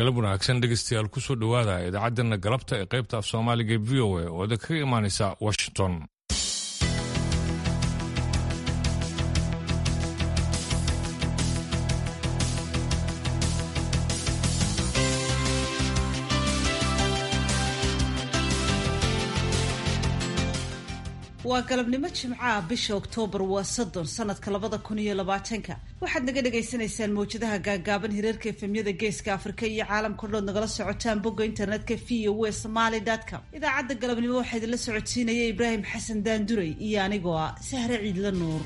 galab wanaagsan dhegeystayaal kusoo dhowaada idaacaddeena galabta ee qaybta af soomaaliga e v o a oo idinkaga imaanaysa washington waa galabnimo jimcaha bisha oktoobar waa soddon sanadka labada kun iyo labaatanka waxaad naga dhagaysanaysaan mawjadaha gaagaaban hirarka efemyada geeska afrika iyo caalamka dhood nagala socotaan bogga internetka v o e somaly com idaacadda galabnimo waxaa idinla socodsiinaya ibraahim xasan daanduray iyo anigoo ah sahre ciidla nuur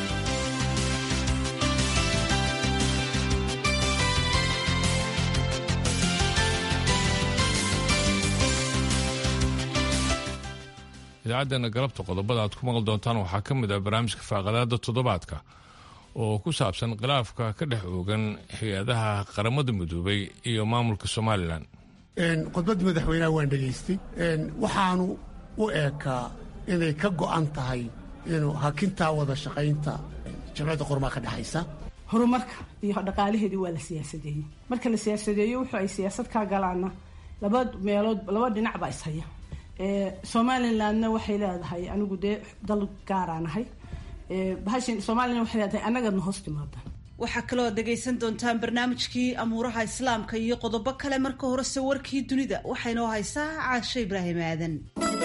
idaacaddeena galabta qodobada aad ku maqli doontaan waxaa ka mid ah barnaamijka faaqadaada toddobaadka oo ku saabsan khilaafka ka dhex oogan hay-adaha qaramada midoobay iyo maamulka somalilan khudbaddii madaxweynaha waan dhegaystay waxaanu u eekaa inay ka go'an tahay inuu hakintaa wada shaqaynta jamciyadda qormaa ka dhexaysa horumarka iyo dhaqaalaheedii waa la siyaasadeeyey marka la siyaasadeeyo wuxuu ay siyaasad kaa galaana laba meelood laba dhinac baa ishaya somalilandna waxay leedahay anigu dee dal gaaraanahay bahashan somalilan waxay leedahay annagana hoos timaada waxaa kaloo ad dhegaysan doontaan barnaamijkii amuuraha islaamka iyo qodobo kale marka horese warkii dunida waxaynoo haysaa caasho ibraahim aadan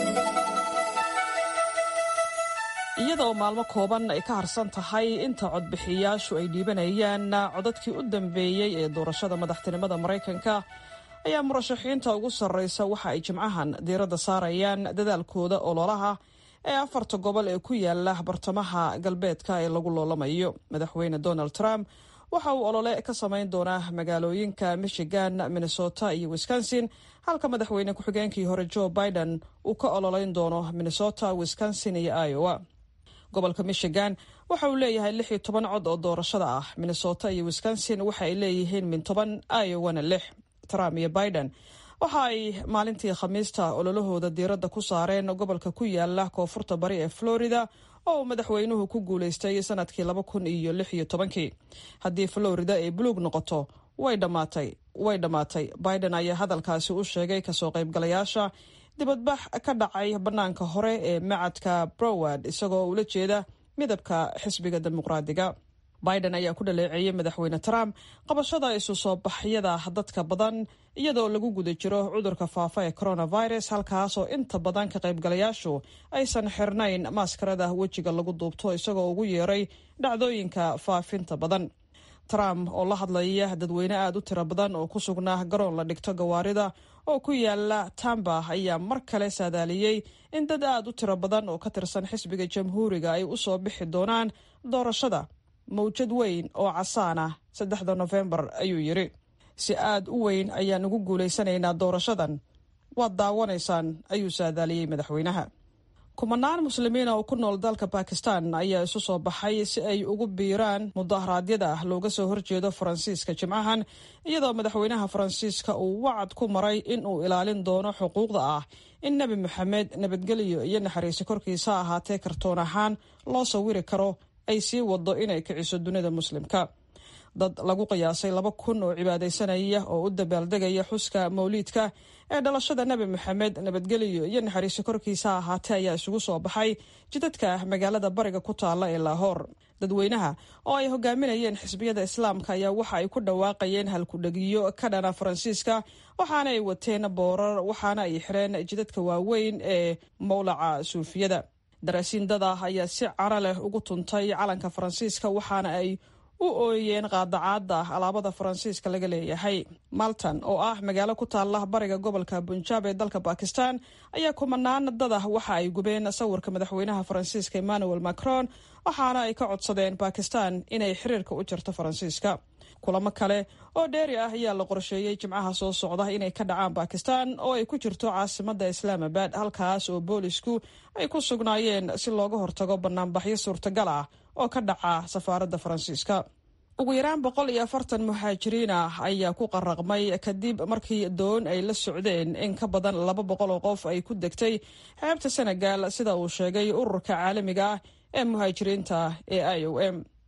iyada oo maalmo kooban ay ka harsan tahay inta codbixiyayaashu ay dhiibanayaan codadkii u dambeeyey ee doorashada madaxtinimada maraykanka ayaa murashaxiinta ugu sarreysa waxa ay jimcahan diiradda saarayaan dadaalkooda ololaha ee afarta gobol ee ku yaala bartamaha galbeedka ee lagu loolamayo madaxweyne donald trump waxa uu olole ka samayn doonaa magaalooyinka michigan minnesota iyo wisconsin halka madaxweyne ku-xigeenkii hore joe biden uu ka ololeyn doono minnesota wisconsin iyo iowa gobolka michigan waxa uu leeyahay lix iyo toban cod oo doorashada ah minnesota iyo wisconsin waxa ay leeyihiin min toban iowana lix trump iyo biden waxa ay maalintii khamiista ololahooda diiradda ku saareen gobolka ku yaala koonfurta bari ee florida oo uu madaxweynuhu ku guulaystay sanadkii laba kun iyo lix iyo tobankii haddii florida ay buluug noqoto way dhammaatay way dhammaatay biden ayaa hadalkaasi u sheegay kasoo qaybgalayaasha dibadbax ka dhacay bannaanka hore ee macadka broward isagoo ula jeeda midabka xisbiga dimuqraadiga biden ayaa ku dhaleeceeyey madaxweyne trump qabashada isu soo baxyada dadka badan iyadoo lagu guda jiro cudurka faafa ee coronavirus halkaasoo inta badan ka qaybgalayaashu aysan xirnayn maaskarada wejiga lagu duubto isagoo ugu yeeray dhacdooyinka faafinta badan trump oo la hadlaya dadweyne aada u tiro badan oo ku sugnaa garoon la dhigto gawaarida oo ku yaala tamba ayaa mar kale saadaaliyey in dad aada u tiro badan oo ka tirsan xisbiga jamhuuriga ay u soo bixi doonaan doorashada mawjad weyn oo casaan ah saddexda nofembar ayuu yidhi si aada u weyn ayaan ugu guulaysanaynaa doorashadan waad daawanaysaan ayuu saadaaliyey madaxweynaha kumanaan muslimiina oo ku nool dalka bakistan ayaa isu soo baxay si ay ugu biiraan mudaharaadyada ah looga soo horjeedo faransiiska jimcahan iyadoo madaxweynaha faransiiska uu wacad ku maray in uu ilaalin doono xuquuqda ah in nebi moxamed nabadgelyo iyo naxariisi korkiisa ahaatee kartoon ahaan loo sawiri karo ay sii wado inay kiciso dunida muslimka dad lagu qiyaasay laba kun oo cibaadaysanaya oo u dabaaldegaya xuska mawliidka ee dhalashada nebi moxamed nabadgelyo iyo naxariisi korkiisa ahaatee ayaa isugu soo baxay jidadka magaalada bariga ku taalla ee laahoor dadweynaha oo ay hogaaminayeen xisbiyada islaamka ayaa waxa ay ku dhawaaqayeen halkudhegiyo ka dhana faransiiska waxaana ay wateen boorar waxaana ay xireen jidadka waaweyn ee mowlaca suufiyada daraasiin dad ah ayaa si caro leh ugu tuntay calanka faransiiska waxaana ay u ooyeen qaadacaada alaabada faransiiska laga leeyahay maltan oo ah magaalo ku taala bariga gobolka bunjaab ee dalka bakistan ayaa kumanaan dadah waxa ay gubeen sawirka madaxweynaha faransiiska emmanuel macron waxaana ay ka codsadeen bakistan inay xiriirka u jirto faransiiska kulamo kale oo dheeri ah ayaa la qorsheeyey jimcaha soo socda inay ka dhacaan bakistan oo ay ku jirto caasimada islaamabad halkaas oo boolisku ay ku sugnaayeen si looga hortago banaanbaxyo suurtagal ah oo ka dhaca safaaradda faransiiska ugu yaraan boqol iyo afartan muhaajiriin ah ayaa ku qaraqmay kadib markii doon ay la socdeen in ka badan laba boqol oo qof ay ku degtay xeebta senegal sida uu sheegay ururka caalamiga ah ee muhaajiriinta ee i o m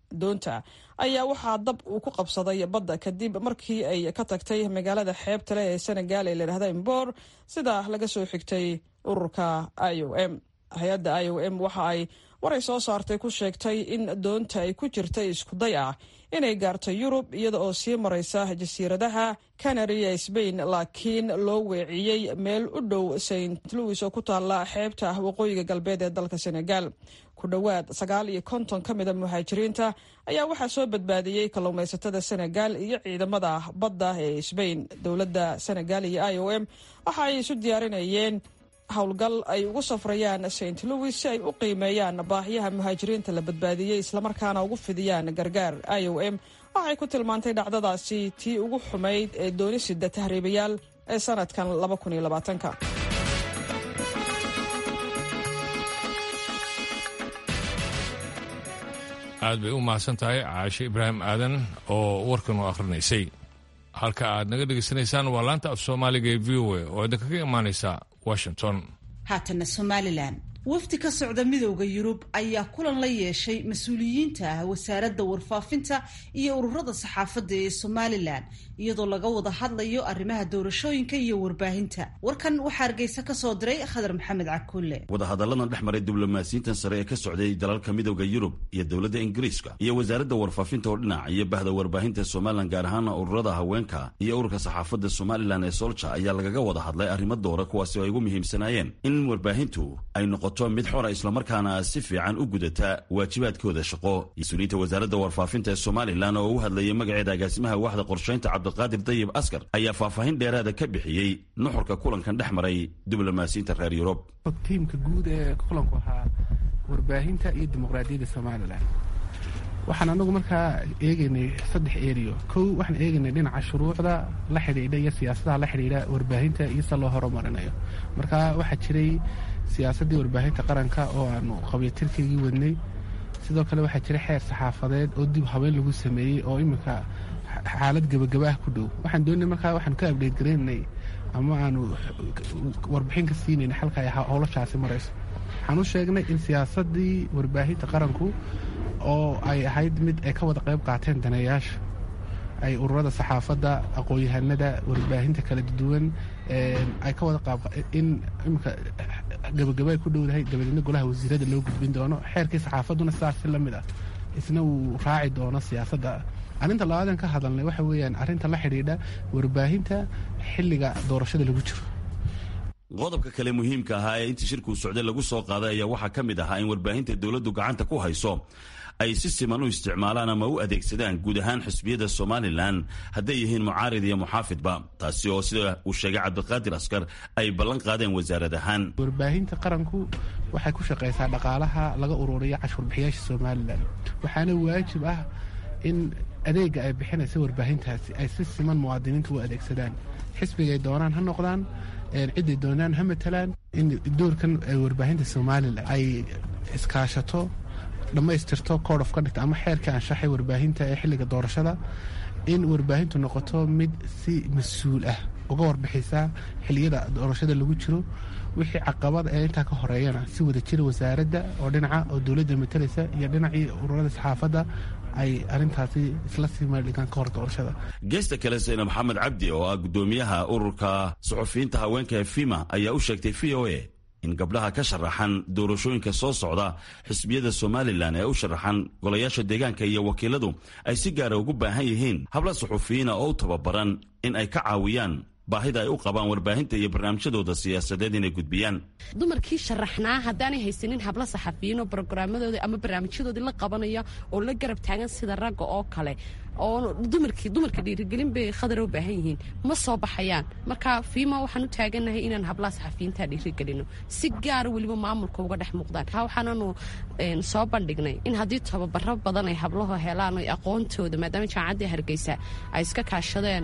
doonta ayaa waxaa dab uu ku qabsaday badda kadib markii ay ka tagtay magaalada xeebta leh ee senegal ee layidhahda imboor sida laga soo xigtay ururka i o m hay-adda i o m waxa ay waray soo saartay ku sheegtay in doonta ay ku jirtay iskuday ah inay gaarto yurub iyada oo sii maraysa jasiiradaha canary ee sbain laakiin loo weeciyey meel u dhow st louis oo ku taalla xeebta waqooyiga galbeed ee dalka senegal ku dhowaad sagaal iyo konton ka mida muhaajiriinta ayaa waxaa soo badbaadiyey kalluumaysatada senegal iyo ciidamada badda ee sbain dowladda senegal iyo i o m waxa ay isu diyaarinayeen howlgal ay ugu safrayaan st louis si ay u qiimeeyaan baahiyaha muhaajiriinta la badbaadiyey islamarkaana ugu fidiyaan gargaar i o m waxay ku tilmaantay dhacdadaasi tii ugu xumayd ee doonisida tahriibayaal ee sanadkan ka aad bay u mahadsan tahay caashe ibraahim aadan oo warkan u akhrinaysay halka aad naga dhegaysanaysaan waa laanta af soomaaliga ee v o a oo idinkaga imaanaysa washington haatana somalilan wafdi ka socda midowda yurub ayaa kulan la yeeshay mas-uuliyiinta ah wasaaradda warfaafinta iyo ururada saxaafadda ee somalilan iyadoo laga wada hadlayo arrimaha doorashooyinka iyo warbaahinta warkan waxaa hargeysa ka soo diray khadar maxamed cakulle wadahadalladan dhex maray diblomaasiyiintan sare ee ka socday dalalka midowda yurub iyo dowladda ingiriiska iyo wasaaradda warfaafinta oo dhinac iyo bahda warbaahinta somalilan gaar ahaana ururada haweenka iyo ururka saxaafadda somalilan ee solja ayaa lagaga wada hadlay arrimo doora kuwaasi oo ay ugu muhiimsanaayeen in warbaahintu ay noqoto mid xora islamarkaana si fiican u gudata waajibaadkooda shaqo mas-uuliyiinta wasaaradda warfaafinta ee somalilan oo u hadlayay magaceeda agaasimaha waaxda qorshaynta cabdiqaadir dayib askar ayaa faahfaahin dheeraada ka bixiyey nuxurka kulankan dhex maray diblomaasiyiinta reer yurub tiimka guud ee kulanku ahaa warbaahinta iyo dimuqraadiyadda somalilan waxaan anagu markaa eegaynay saddex eriyo kow waxaan eegaynay dhinaca shuruucda la xidhiidha iyo siyaasadaha la xidhiidha warbaahinta iyo se loo horumarinayo marka waxaa jiray siyaasaddii warbaahinta qaranka oo aanu qabiyatirkaygii wadnay sidoo kale waxaa jiray xeer saxaafadeed oo dib habeen lagu sameeyey oo iminka xaalad gebagaba ah ku dhow waxaan doonay markaa waxaan ka abdheed garaynay ama aanu warbixin ka siinayna xalka ay howlashaasi marayso waxaan u sheegnay in siyaasaddii warbaahinta qaranku oo ay ahayd mid ay ka wada qayb qaateen daneeyaasha ay ururada saxaafadda aqoon-yahanada warbaahinta kala duwan ay ka wada qaab in imika gabagaba ay ku dhowdahay dabadeedna golaha wasiirada loo gudbin doono xeerkii saxaafadduna sidaas si la mid ah isna uu raaci doono siyaasadda arrinta labaadan ka hadalnay waxa weeyaan arrinta la xidhiidha warbaahinta xilliga doorashada lagu jiro qodobka kale muhiimka ahaa ee intii shirkuu socday lagu soo qaaday ayaa waxaa ka mid ahaa in warbaahinta dowladdu gacanta ku hayso ay si siman u isticmaalaan ama u adeegsadaan guud ahaan xisbiyada somalilan hadday yihiin mucaarid iyo muxaafidba taasi oo sida uu sheegay cabdiqaadir askar ay ballan qaadeen wasaarad ahaan warbaahinta qaranku waxay ku shaqaysaa dhaqaalaha laga ururiya cashuurbixiyaasha somalilan waxaana waajib ah in adeega ay bixinaysa warbaahintaasi ay si siman muwaadiniinta u adeegsadaan xisbigay doonaan ha noqdaan ciday doonaan ha matalaan in doorkan warbaahinta somalilan ay iskaashato dhammaystirto code of conduct ama xeerkii anshaxay warbaahinta ee xilliga doorashada in warbaahintu noqoto mid si mas-uul ah uga warbixisa xilliyada doorashada lagu jiro wixii caqabad ee intaa ka horeeyana si wada jira wasaaradda oo dhinaca oo dowladda matalaysa iyo dhinacii ururada saxaafadda ay arrintaasi isla sii maaldhigaan ka hor doorashada geesta kale sayna maxamed cabdi oo ah guddoomiyaha ururka suxufiyiinta haweenka ee fima ayaa u sheegtay v o a in gabdhaha ka sharaxan doorashooyinka soo socda xisbiyada somalilan ee u sharaxan golayaasha deegaanka iyo wakiiladu ay si gaara ugu baahan yihiin habla suxufiyiina oo u tababaran in ay ka caawiyaan baahida ay u qabaan warbaahinta iyo barnaamijyadooda siyaasadeed inay gudbiyaan dumarkii sharaxnaa haddaanay haysanin hablo saxafiyiinoo brograamadoodii ama barnaamijyadoodii la qabanaya oo la garab taagan sida ragga oo kale oo dumarkii dumarka dhiirigelin bay khadar u baahan yihiin ma soo baxayaan marka fiima waxaan u taagannahay inaan hablaha saxafiyiinta dhiirigelino si gaara weliba maamulka uga dhex muuqdaan waxaananu soo bandhignay in haddii tababaro badan ay hablahu helaan o aqoontooda maadaama jaamacaddii hargeysa ay iska kaashadeen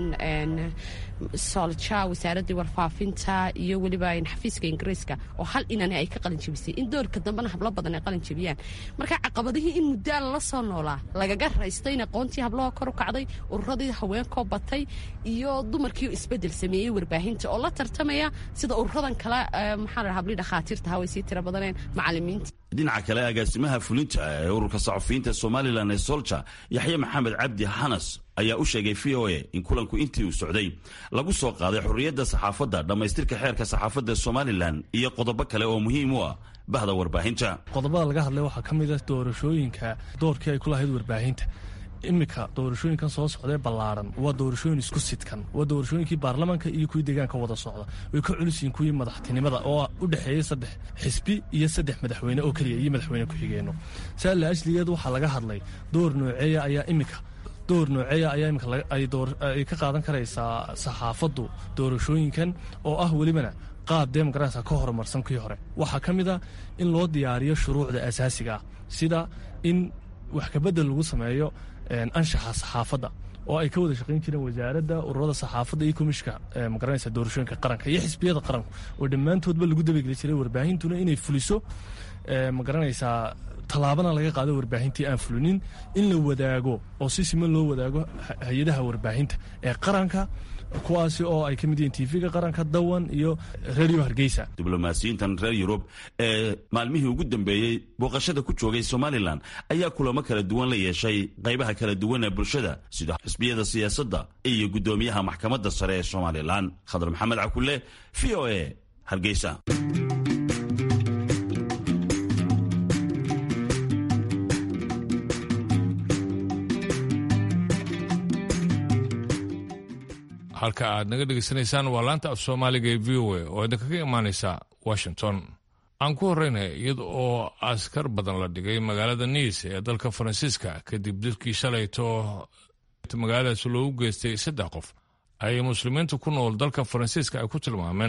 soolja wasaaraddii warfaafinta iyo weliba xafiiska ingiriiska oo hal inani ay ka qalin jebisay in doorka dambena hablo badan ay qalin jebiyaan marka caqabadihii in muddaa lala soo noolaa lagaga raystay in aqoontii hablahoo kor u kacday ururadii haweenkoo batay iyo dumarkii isbedel sameeyey warbaahinta oo la tartamaya sida ururadan kale maxaa la hablii dhakhaatiirta haway sii tira badaneen macalimiinta dhinaca kale agaasimaha fulinta ee ururka saxufiyiinta somalilan ee solja yaxye maxamed cabdi xanas ayaa u sheegay v o a in kulanku intii uu socday lagu soo qaaday xorriyadda saxaafadda dhammaystirka xeerka saxaafadda somalilan iyo qodobo kale oo muhiim u ah bahda warbaahinta qodobada laga hadlay waxaa ka mid ah doorashooyinka doorkii ay ku lahayd warbaahinta iminka doorashooyinkan soo socdae ballaaran waa doorashooyin isku sidkan waa doorashooyinkii baarlamaanka iyo kuwii deegaanka wada socda way ka culusyihin kuwii madaxtinimada oo u dhexeeyey saddex xisbi iyo saddex madaxweyne oo keliya iyo madaxweyne ku-xigeenno saa la ajligeed waxaa laga hadlay door nooceeya ayaa iminka door nooceeya ayaa imika ay ka qaadan karaysaa saxaafaddu doorashooyinkan oo ah welibana qaab demokaraatka ka horumarsan kii hore waxaa ka mid a in loo diyaariyo shuruucda asaasiga ah sida in wax kabedel lagu sameeyo anshaxa saxaafadda oo ay ka wada shaqayn jireen wasaaradda ururada saxaafadda iyo komishka magaranaysa doorashooyinka qaranka iyo xisbiyada qaranku oo dhammaantoodba lagu dabageli jiray warbaahintuna inay fuliso magaranaysaa tallaabana laga qaado warbaahintii aan fulinin in la wadaago oo si siman loo wadaago hay-adaha warbaahinta ee qaranka kuwaasi oo ay ka mid yihiin tv-ga qaranka dawan iyo radio hargeysa diblomaasiyiintan reer yurub ee maalmihii ugu dambeeyey booqashada ku joogay somalilan ayaa kulamo kala duwan la yeeshay qaybaha kala duwan ee bulshada sida xisbiyada siyaasadda iyo guddoomiyaha maxkamadda sare ee somalilan khadar maxamed cakule v o a hargeysa halka aad naga dhegaysanaysaan waa laanta af soomaaliga ee v o a oo idinkaga imaanaysa washington aan ku horreynaya iyada oo askar badan la dhigay magaalada niis ee dalka faransiiska kadib dilkii shalayto magaaladaas loogu geystay saddex qof ayay muslimiinta ku nool dalka faransiiska ay ku tilmaameen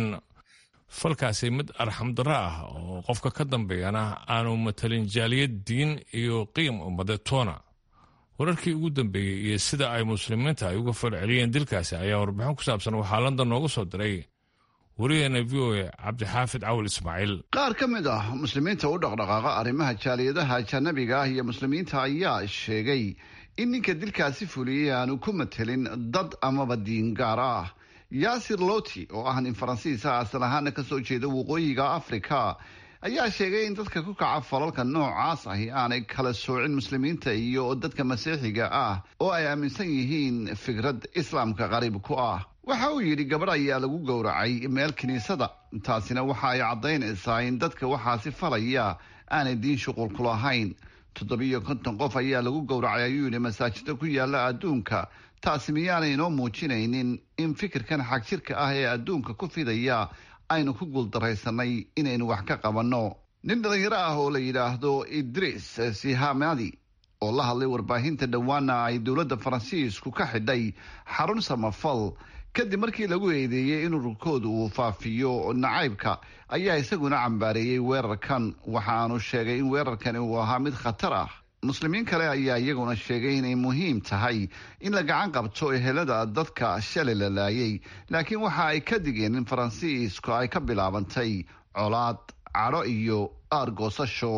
falkaasi mid arxamdarro ah oo qofka ka dambeeyana aanu matalin jaaliyad diin iyo qiim ummadeed toona wararkii ugu dambeeyey iyo sida ay muslimiinta ay uga falceliyeen dilkaasi ayaa warbixin ku saabsan waxaa london nooga soo diray wariyaheena v o a cabdixaafid cawal ismaaciil qaar ka mid ah muslimiinta u dhaqdhaqaaqa arrimaha jaaliyadaha ajanabiga ah iyo muslimiinta ayaa sheegay in ninka dilkaasi fuliyey aanu ku matelin dad amaba diin gaar ah yaasir loti oo ah nin faransiisa asal ahaana kasoo jeeda waqooyiga afrika ayaa sheegay in dadka ku kaca falalka noocaas ahi aanay kala soocin muslimiinta iyo dadka masiixiga ah oo ay aaminsan yihiin fikrad islaamka qariib ku ah waxa uu yidhi gabadh ayaa lagu gowracay meel kiniisada taasina waxa ay caddaynaysaa in dadka waxaasi falaya aanay diin shuqul ku lahayn toddobiyo konton qof ayaa lagu gowracay ayuu yidhi masaajida ku yaala adduunka taasi miyaanay inoo muujinaynin in fikirkan xagjirka ah ee adduunka ku fidaya aynu ku guuldaraysanay inaynu wax ka qabanno nin dhallinyaro ah oo la yidhaahdo idriis sihamadi oo la hadlay warbaahinta dhowaana ay dowladda faransiisku ka xidhay xarun samafal kadib markii lagu eedeeyey in ururkoodu uu faafiyo nacaybka ayaa isaguna cambaareeyey weerarkan waxaanu sheegay in weerarkani uu ahaa mid khatar ah muslimiin kale ayaa iyaguna sheegay inay muhiim tahay in la gacan qabto ehelada dadka shalay la laayay laakiin waxa ay ka digeen in faransiisku ay ka bilaabantay colaad cadho iyo aargoosasho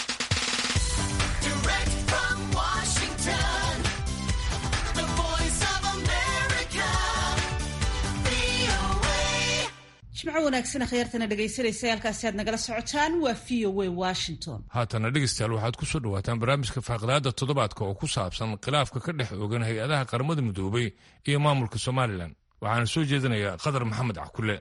jimco wanaagsan akhyaartana dhegaysanaysa halkaasi aad nagala socotaan waa v o a washington haatana dhegeystayaal waxaad ku soo dhawaataan barnaamijka faaqdaada toddobaadka oo ku saabsan khilaafka ka dhex ogan hay-adaha qaramada midoobay iyo maamulka somalilan waxaana soo jeedinayaa qadar maxamed cakule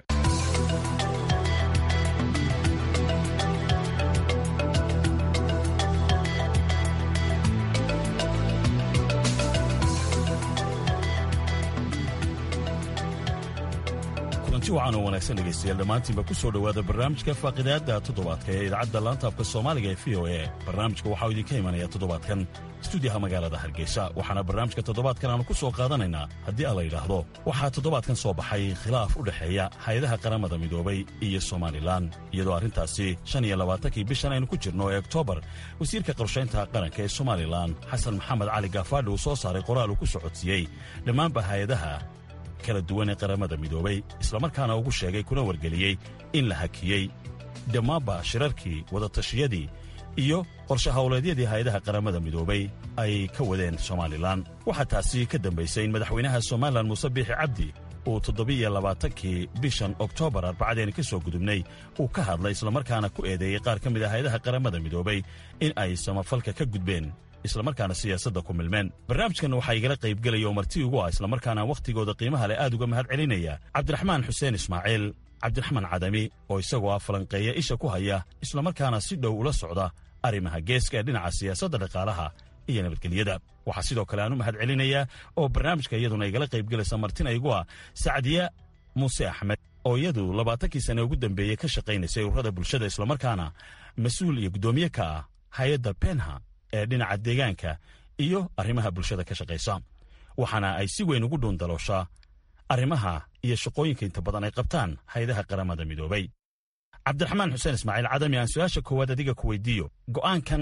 kulanti wacan oo wanaagsan dhegaystayaal dhammaantiinba ku soo dhowaada barnaamijka faaqidaadda toddobaadka ee idaacadda laantaafka soomaaliga ee v o a barnaamijka waxaa idinka imanaya toddobaadkan stuudiyaha magaalada hargeysa waxaana barnaamijka toddobaadkan aanu ku soo qaadanaynaa haddii aan la yidhaahdo waxaa toddobaadkan soo baxay khilaaf u dhexeeya hay-adaha qaramada midoobay iyo somalilan iyadoo arrintaasi shan iyo labaatankii bishan aynu ku jirno ee oktoobar wasiirka qorshaynta qaranka ee somalilan xasan maxamed cali gaafaadhi uu soo saaray qoraal uu ku socodsiiyey dhammaanba hay-adaha kala duwan ee qaramada midoobay islamarkaana ugu sheegay kuna wargeliyey in la hakiyey dhammaanba shirarkii wadatashiyadii iyo qorshe howleedyadii hay-adaha qaramada midoobay ay ka wadeen somalilan waxaa taasi ka dambaysay in madaxweynaha somalilan muuse biixi cabdi uu toddobiiyo labaatankii bishan oktoobar arbacadeen ka soo gudubnay uu ka hadlay islamarkaana ku eedeeyey qaar ka mid a hayadaha qaramada midoobay in ay samafalka ka gudbeen islamarkaana siyaasadda ku milmeen barnaamijkan waxaa igala qaybgelaya oo marti ugu ah islamarkaana wakhtigooda qiimaha leh aad uga mahad celinaya cabdiraxmaan xuseen ismaaciil cabdiraxmaan cadami oo isagoo ah falanqeeya isha ku haya islamarkaana si dhow ula socda arrimaha geeska ee dhinaca siyaasadda dhaqaalaha iyo nabadgelyada waxaa sidoo kale aan u mahad celinayaa oo barnaamijka iyaduna igala qaybgelaysa martina igu ah sacdiya muuse axmed oo iyadu labaatankii sane ugu dambeeyey ka shaqaynaysay ururada bulshada islamarkaana mas-uul iyo guddoomiye ka ah hay-adda benha ee dhinaca deegaanka iyo arrimaha bulshada ka shaqaysa waxaana ay si weyn ugu dhuundalooshaa arrimaha iyo shaqooyinka inta badan ay qabtaan hay-adaha qaramada midoobay cabdiraxmaan xuseen ismaaciil cadami aan su-aasha koowaad adiga ku weydiiyo go'aankan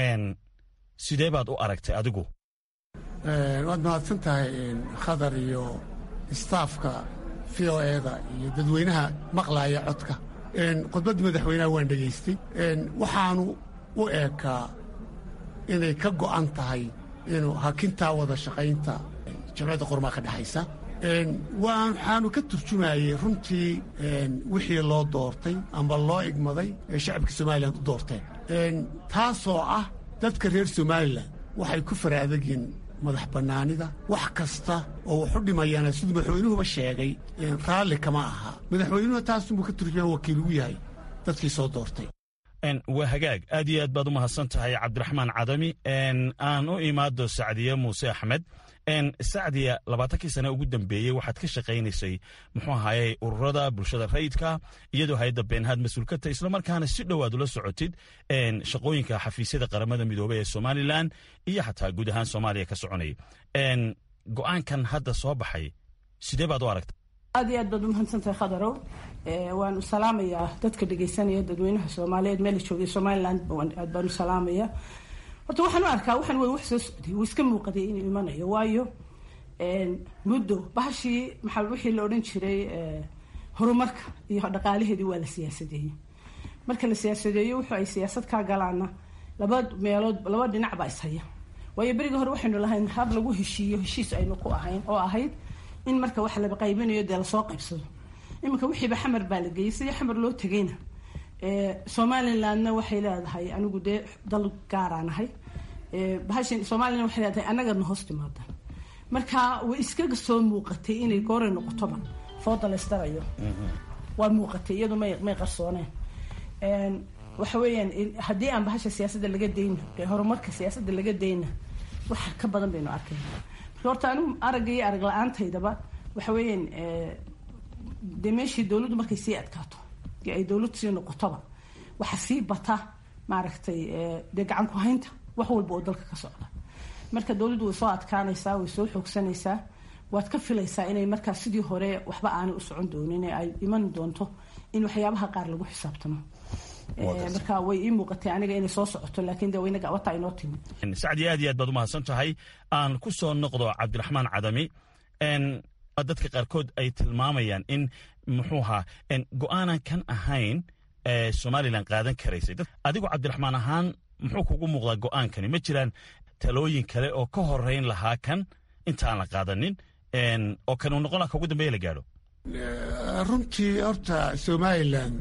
sidee baad u aragtay adigu waad mahadsan tahay khadar iyo istaafka v o eda iyo dadweynaha maqlaaya codka khudbaddii madaxweynaha waan dhegaystay waxaanu u eekaa inay ka go'an tahay inuu hakintaa wada shaqaynta jamciyadda qormaa ka dhexaysa waxaanu ka turjumayey runtii wixii loo doortay amba loo igmaday ee shacabka somalilan u doorteen taasoo ah dadka reer somalilan waxay ku fara adagyiin madax bannaanida wax kasta oo wax u dhimayana siduu madaxweynuhuba sheegay raalli kama aha madaxweynuhu taasunbuu ka turjumaya wakiil ugu yahay dadkii soo doortay waa hagaag aad iyo aad baad u mahadsan tahay cabdiraxmaan cadami aan u imaado sacdiye muuse axmed sacdiya labaatankii sane ugu dambeeyey waxaad ka shaqaynaysay muxuu ahaaye ururada bulshada rayidka iyadoo hay-adda beenhaad mas-uulkata islamarkaana si dhow aad ula socotid shaqooyinka xafiisyada qaramada midoobey ee somalilan iyo xataa guud ahaan soomaaliya ka soconay go'aankan hadda soo baxay sidee baad u aragtay aad iyo aad baad u mahadsantahay khadarow waan u salaamayaa dadka dhegaysanaya dadweynaha soomaaliyeed meela joogay somalilan aad baan u salaamaya horta waxaan u arkaa waxaan way wax soo socday wuu iska muuqaday inuu imanayo waayo muddo bahashii maxaa wixii la odhan jiray horumarka iyo dhaqaalaheedii waa la siyaasadeeyey marka la siyaasadeeyo wuxuu ay siyaasad kaa galaana laba meelood laba dhinac baa ishaya waayo beriga hore waxaynu lahayn hab lagu heshiiyo heshiis aynu ku ahayn oo ahayd in marka wax la qaybinayo dee lasoo qaybsado iminka wixiiba xamar baa la geeyey sidii xamar loo tegayna somalilandna waxay leedahay anigu dee dal gaaraanahay bahashan somalilan waxay leedahay annagana hoos timaada marka way iskaga soo muuqatay inay gooray noqotoba fooda laystarayo waa muuqatay iyadu may may qarsooneen waxa weeyaan haddii aan bahasha siyaasadda laga dayna horumarka siyaasadda laga dayna wax ka badan baynu arkayna marka horta anigu aragga iyo arag la-aantaydaba waxa weeyaan dee meeshii dowladdu markay sii adkaato ay dowladdu sii noqotoba waxa sii bata maaragtay dee gacan ku haynta wax walba oo dalka ka socda marka dowladdu way soo adkaanaysaa way soo xoogsanaysaa waad ka filaysaa inay markaa sidii hore waxba aanay u socon doonin ee ay iman doonto in waxyaabaha qaar lagu xisaabtamo marka way ii muuqatay aniga inay soo socoto laakiin de waynaga wata inoo timi sacdi aad iyo aad baad u mahadsan tahay aan ku soo noqdo cabdiraxmaan cadami dadka qaarkood ay tilmaamayaan in muxuu ahaa go-aanan kan ahayn somalilan qaadan karaysay adigu cabdiraxmaan ahaan muxuu kugu muuqdaa go-aankani ma jiraan talooyin kale oo ka horeyn lahaa kan intaan la qaadanin oo kan uu noqon laha ka ugu dambeeya la gaadho runtii horta somalilan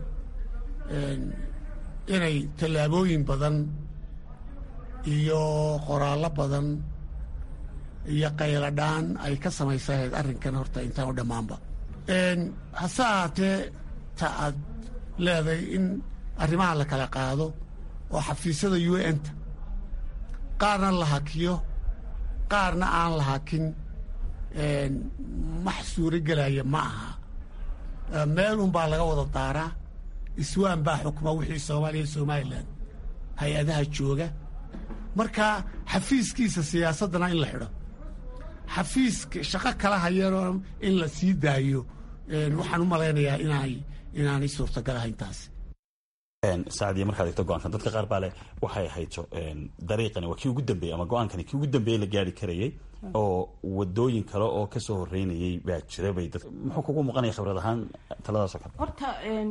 inay tallaabooyin badan iyo qoraallo badan iyo qayladhaan ay ka samaysahayd arrinkan horta intaan u dhammaanba hase ahaatee ta aad leedahay in arrimaha la kala qaado oo xafiisyada u n-ta qaarna la hakiyo qaarna aan la hakin max suuro gelaya ma aha meel unbaa laga wada daaraa iswaan baa xukma wixii soomaaliya somalilan hay-adaha jooga marka xafiiskiisa siyaasaddana in la xidho xafiiska shaqo kala hayano in la sii daayo waxaan u malaynayaa inaanay inaanay suurtagal ahayn taas sacdiya markaad egto go-aankan dadka qaar baa leh waxay hayto dariiqani waa kii ugu dambeeyey ama go-aankani kii ugu dambeeyey la gaari karayay oo wadooyin kale oo kasoo horeynayay baa jira bay dad muxuu kugu muuqanaya khibrad ahaan taladaasoo kale horta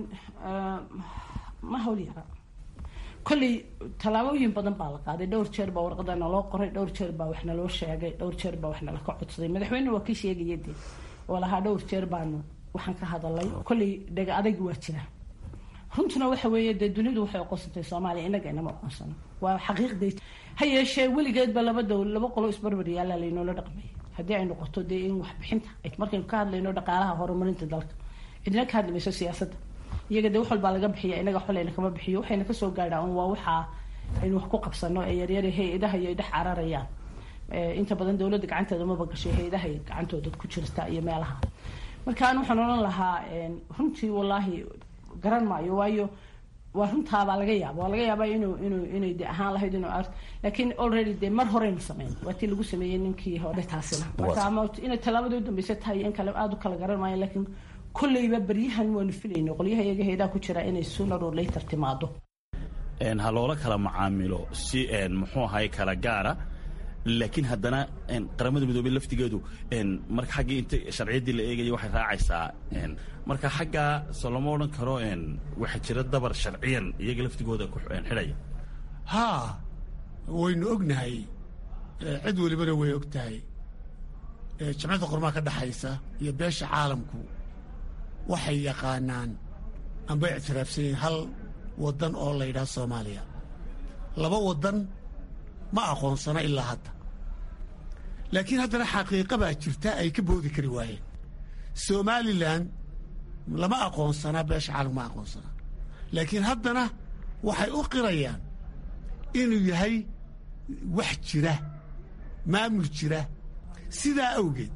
ma hawl yara kolley tallaabooyin badan baa la qaaday dhowr jeer baa warqada naloo qoray dhowr jeer baa wax naloo sheegay dhowr jeer baa wax nala ka codsaday madaxweyne waa kii sheegaya dee oo lahaa dhowr jeer baanu waxaan ka hadalay kolley dhega adag waa jira runtuna waxa weeye dee dunidu waxay aqoonsantay soomaaliya inaga inama aqoonsano waa xaqiiqday ha yeeshee weligeedba laba dowl laba qolo isbarbar yaallaa laynoola dhaqmay haddii ay noqoto dee in waxbixinta markaynu ka hadlayno dhaqaalaha horumarinta dalka cidina ka hadli mayso siyaasadda iyaga dee wax walbaa laga bixiya inaga waxbalayna kama bixiyo waxayna kasoo gaadhaa un waa waxaa aynu wax ku qabsano ee yaryara hay-adaha iyo dhex cararayaan inta badan dowladda gacanteeda maba gashay hay-adahay gacantooda ku jirta iyo meelaha marka an waxaan odhan lahaa runtii wallaahi garan maayo waayo waa runtaabaa laga yaaba waa laga yaaba inuu inuu inay de ahaan lahayd inuu ar laakiin already dee mar horeynu sameyn waa tii lagu sameeyey ninkii hore taasina marka ama inay tallaabada u dambeysa tahay in kale aada u kala garan maayo laakiin kolleyba beryahan waanu filayno qolyaha iyaga heedaa ku jira inay sooner or later timaado ha loola kala macaamilo si muxuu ahay kala gaara laakiin haddana qaramada midoobey laftigeedu marka xaggii inta sharciyaddii la eegaya waxay raacaysaa marka xaggaa soo lama odhan karo waxaa jira dabar sharciyan iyaga laftigooda ku xidhaya haa waynu ognahay cid welibana way og tahay jamcadda qormaa ka dhexaysa iyo beesha caalamku waxay yaqaanaan amba ictiraafsan yihiin hal waddan oo la yidhaha soomaaliya laba waddan ma aqoonsana ilaa hadda laakiin haddana xaqiiqa baa jirta ay ka boodi kari waayeen somalilan lama aqoonsanaa beesha caalamku ma aqoonsanaa laakiin haddana waxay u qirayaan inuu yahay wax jira maamul jira sidaa awgeed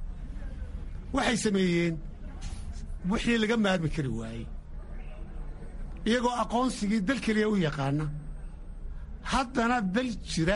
waxay sameeyeen wixii laga maarmi kari waayey iyagoo aqoonsigii dal keliya u yaqaana haddana dal jira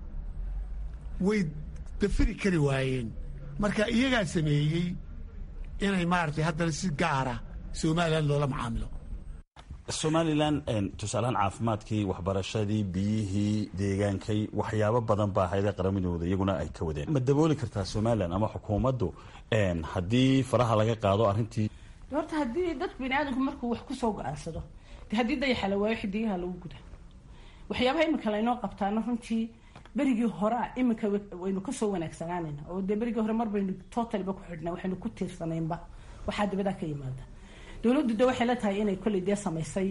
way dafiri kari waayeen marka iyagaa sameeyey inay maaragtay haddana si gaara somalilan loola macaamilo somalilan tusaalahaan caafimaadkii waxbarashadii biyihii deegaankay waxyaabo badan baa hayda qaramadooda iyaguna ay ka wadeen ma dabooli kartaa somalilan ama xukuumaddu haddii faraha laga qaado arrintii horta haddii dadku bini aadamku markuu wax kusoo go-aansado de haddii dayaxa la waayo xidigaha lagu guda waxyaabaha iminka laynoo qabtaana runtii berigii horea iminka waynu kasoo wanaagsanaanayna oo dee berigii hore mar baynu totalba ku xidhnaa waxaynu ku tiirsanaynba waxaa dibadaa ka yimaada dowladdu de waxay la tahay inay kolley dee samaysay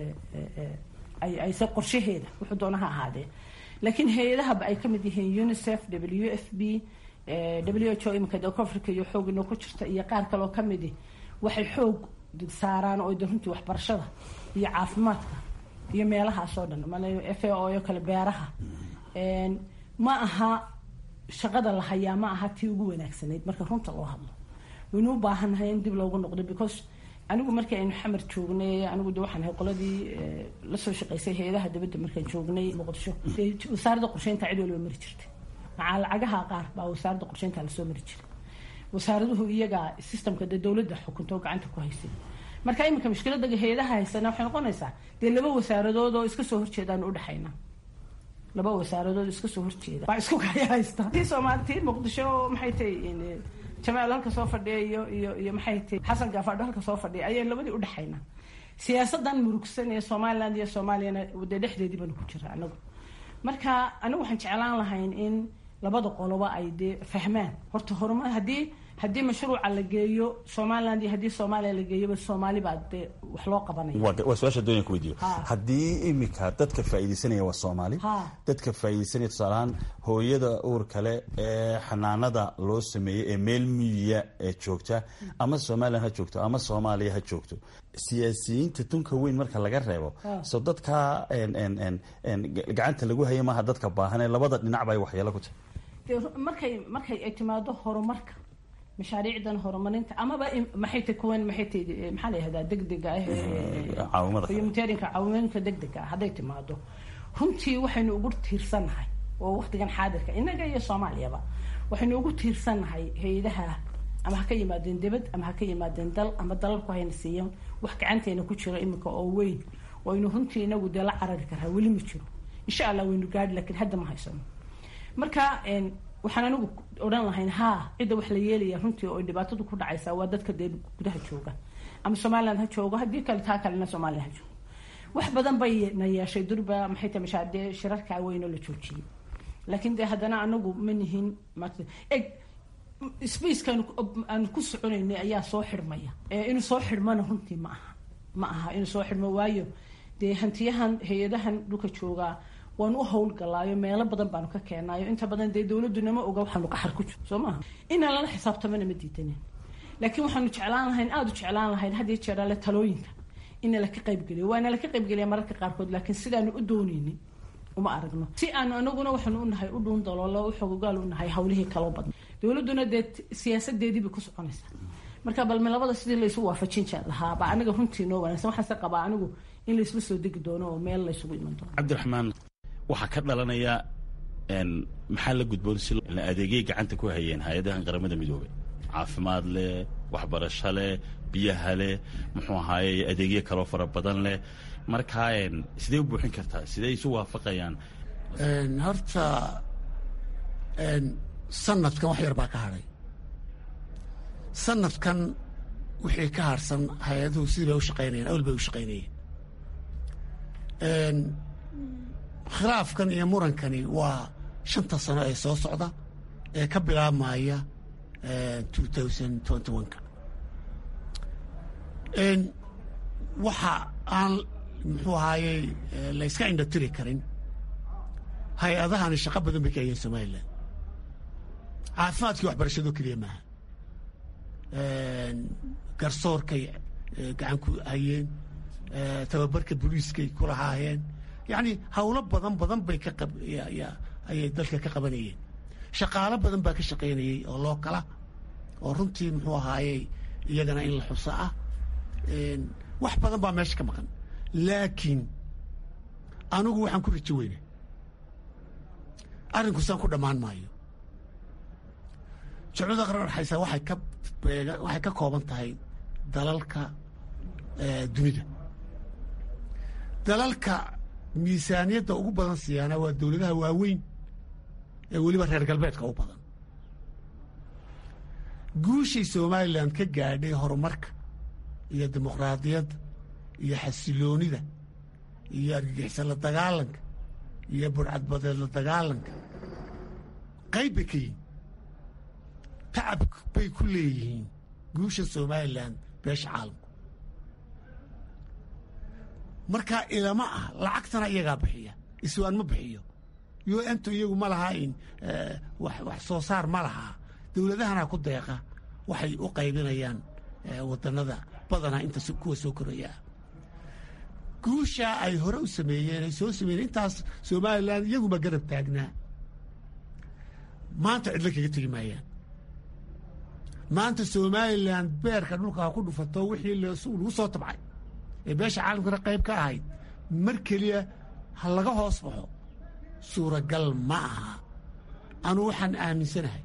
ayse qorshaheeda wuxuu doona ha ahaadee laakiin hay-adahaba ay kamid yihiin unicef w f b w h o iminka de africa iyo xoog inoo ku jirta iyo qaar kaloo kamidi waxay xoog saaraan oo de runtii waxbarashada iyo caafimaadka iyo meelahaas oo dhan f a o oo kale beeraha ma aha shaqada la hayaa ma aha tii ugu wanaagsanayd marka runta loo hadlo waynu u baahannahay in dib loogu noqdo because anigu markii aynu xamar joognay anigu de waxaan ahay qoladii lasoo shaqaysay hay-adaha dibadda markaan joognay muqdisho wasaaradda qorsheynta cid waliba mari jirtay macaa lacagaha qaar baa wasaaradda qorsheynta lasoo mari jiray wasaaraduhu iyaga systemka dee dowladda xukunta oo gacanta ku haysay marka iminka mushkilada hay-adaha haysana waxay noqonaysaa dee laba wasaaradood oo iska soo horjeedaan udhexayna laba wasaaradood iska soo horjeeda baa isku kaya haysta tii soomaali tii muqdisho maxay tahay jamaal halka soo fadhiya iyo iyo iyo maxay tahay xasan gaafadho halka soo fadhiya ayaan labadii udhexayna siyaasadan murugsan ee somaliland iyo soomaaliyana dee dhexdeedii baanu ku jira anagu marka anigu waxaan jeclaan lahayn in labada qoloba ay dee fahmaan horta horumar haddii haddii mashruuca la geeyo somaliland iyo haddii soomaaliya la geeyoba soomaali baa dee wax loo qabanaya waa su-aasha doonaya ku weydiiyo haddii imika dadka faa'iidaysanaya waa soomaali dadka faa'iidaysanaya tusaalahaan hooyada uur kale ee xanaanada loo sameeyey ee meel miyiya ee joogta ama somalilan ha joogto ama soomaaliya ha joogto siyaasiyiinta tunka weyn marka laga reebo so dadka gacanta lagu haya maaha dadka baahan ee labada dhinac ba ay waxyeelo ku tahay markay markay ay timaado horumarka mashaariicdan horumarinta amaba maxay ta kuwan maxay ta maxaa la yihahdaa degdega ah humanitarianka caawinooyinka degdega ah hadday timaado runtii waxaynu ugu tiirsannahay oo waqtigan xaadirka innaga iyo soomaaliyaba waxaynu ugu tiirsannahay hay-adaha ama ha ka yimaadeen dibad ama ha ka yimaadeen dal ama dalalku hayna siiyeen wax gacanteena ku jiro iminka oo weyn waynu runtii inagu dee la carari karaa weli ma jiro insha allah waynu gaadhi laakiin hadda ma haysano marka waxaan anigu odhan lahayn haa cidda wax la yeelaya runtii oo dhibaatadu ku dhacaysa waa dadka dee gudaha jooga ama somaliland ha joogo haddii kale taa kalena somaliland ha joogo wax badan bay na yeeshay durba maxay tahay mashaa dee shirarkaa weyn oo la joojiyey laakiin dee haddana anagu ma nihin eg spaceka aanu ku soconaynay ayaa soo xidhmaya inuu soo xidhmana runtii ma aha ma aha inuu soo xidhmo waayo dee hantiyahan hay-adahan dhulka joogaa waanu u howlgalaayo meelo badan baanu ka keenayo inta badan dee dowladunama oga waxaanu qaxar ku jiro soo maaha inaan lala xisaabtamana ma diidanin laakiin waxaanu jeclaan lahayn aada u jeclaan lahayn had iyo jeer ale talooyinka ina laka qaybgeliyo waana laka qaybgeliya mararka qaarkood laakiin sidaanu u dooneynin uma aragno si aanu anaguna waxaanu unahay u dhuun daloolo u xogogaal unahay hawlihii kaloo badna dowladuna dee siyaasadeedii bay ku soconaysaa marka balme labada sidii laysu waafajin jee lahaa baa aniga runtii noo wanaagsan waxaase qabaa anigu in laysla soo degi doono oo meel laysugu iman doono cabdiraxmaan waxaa ka dhalanaya maxaa la gudboon si adeegyay gacanta ku hayeen hay-adahan qaramada midoobay caafimaad leh waxbarasho leh biyaha leh muxuu ahaaye adeegyo kaloo fara badan leh markaa sidee u buuxin kartaa sidee isu waafaqayaan horta sanadkan wax yar baa ka hadhay sanadkan wixii ka harsan hay-aduhu sidii bay u shaqaynayeen awal bay u shaqaynayeen khilaafkan iyo murankani waa shanta sano ee soo socda ee ka bilaabmaya ka waxa aan muxuu ahaayey layska indhatiri karin hay-adahani shaqo badan bay ka hayeen somalilan caafimaadkii waxbarashado keliya maaha garsoorkay gacan ku hayeen tababarka boliiskay ku lahaayeen yacni hawlo badan badan bay ka ayay dalka ka qabanayeen shaqaalo badan baa ka shaqaynayey oo loo kala oo runtii muxuu ahaayey iyagana in la xuso ah wax badan baa meesha ka maqan laakiin anigu waxaan ku rajo weyna arrinkusaan ku dhammaan maayo jeclada qaran dhexaysa waxay ka waxay ka kooban tahay dalalka dunida dalalka miisaaniyadda ugu badan siyaana waa dowladaha waaweyn ee weliba reer galbeedka u badan guushay somalilan ka gaadhay horumarka iyo dimuqraadiyadda iyo xasiloonida iyo argagixisa la dagaalanka iyo burcadbadeed la dagaalanka qayb bay ka yihin tacab bay ku leeyihiin guusha somalilan beesha caalamku markaa ilama ah lacagtana iyagaa bixiya iswaan ma bixiyo u ntu iyagu ma lahaa in wax soo saar ma lahaa dowladahana ku deeqa waxay u qaybinayaan wadannada badanaa inta kuwa soo koraya ah guushaa ay hore u sameeyeen ay soo sameeyeen intaas somalilan iyaguma garab taagnaa maanta cidlo kaga tegi maayaan maanta somalilan beerka dhulkaa ku dhufato wixii lagu soo tabcay ee beesha caalamkana qayb ka ahayd mar keliya ha laga hoos baxo suuragal ma aha anuu waxaan aaminsanahay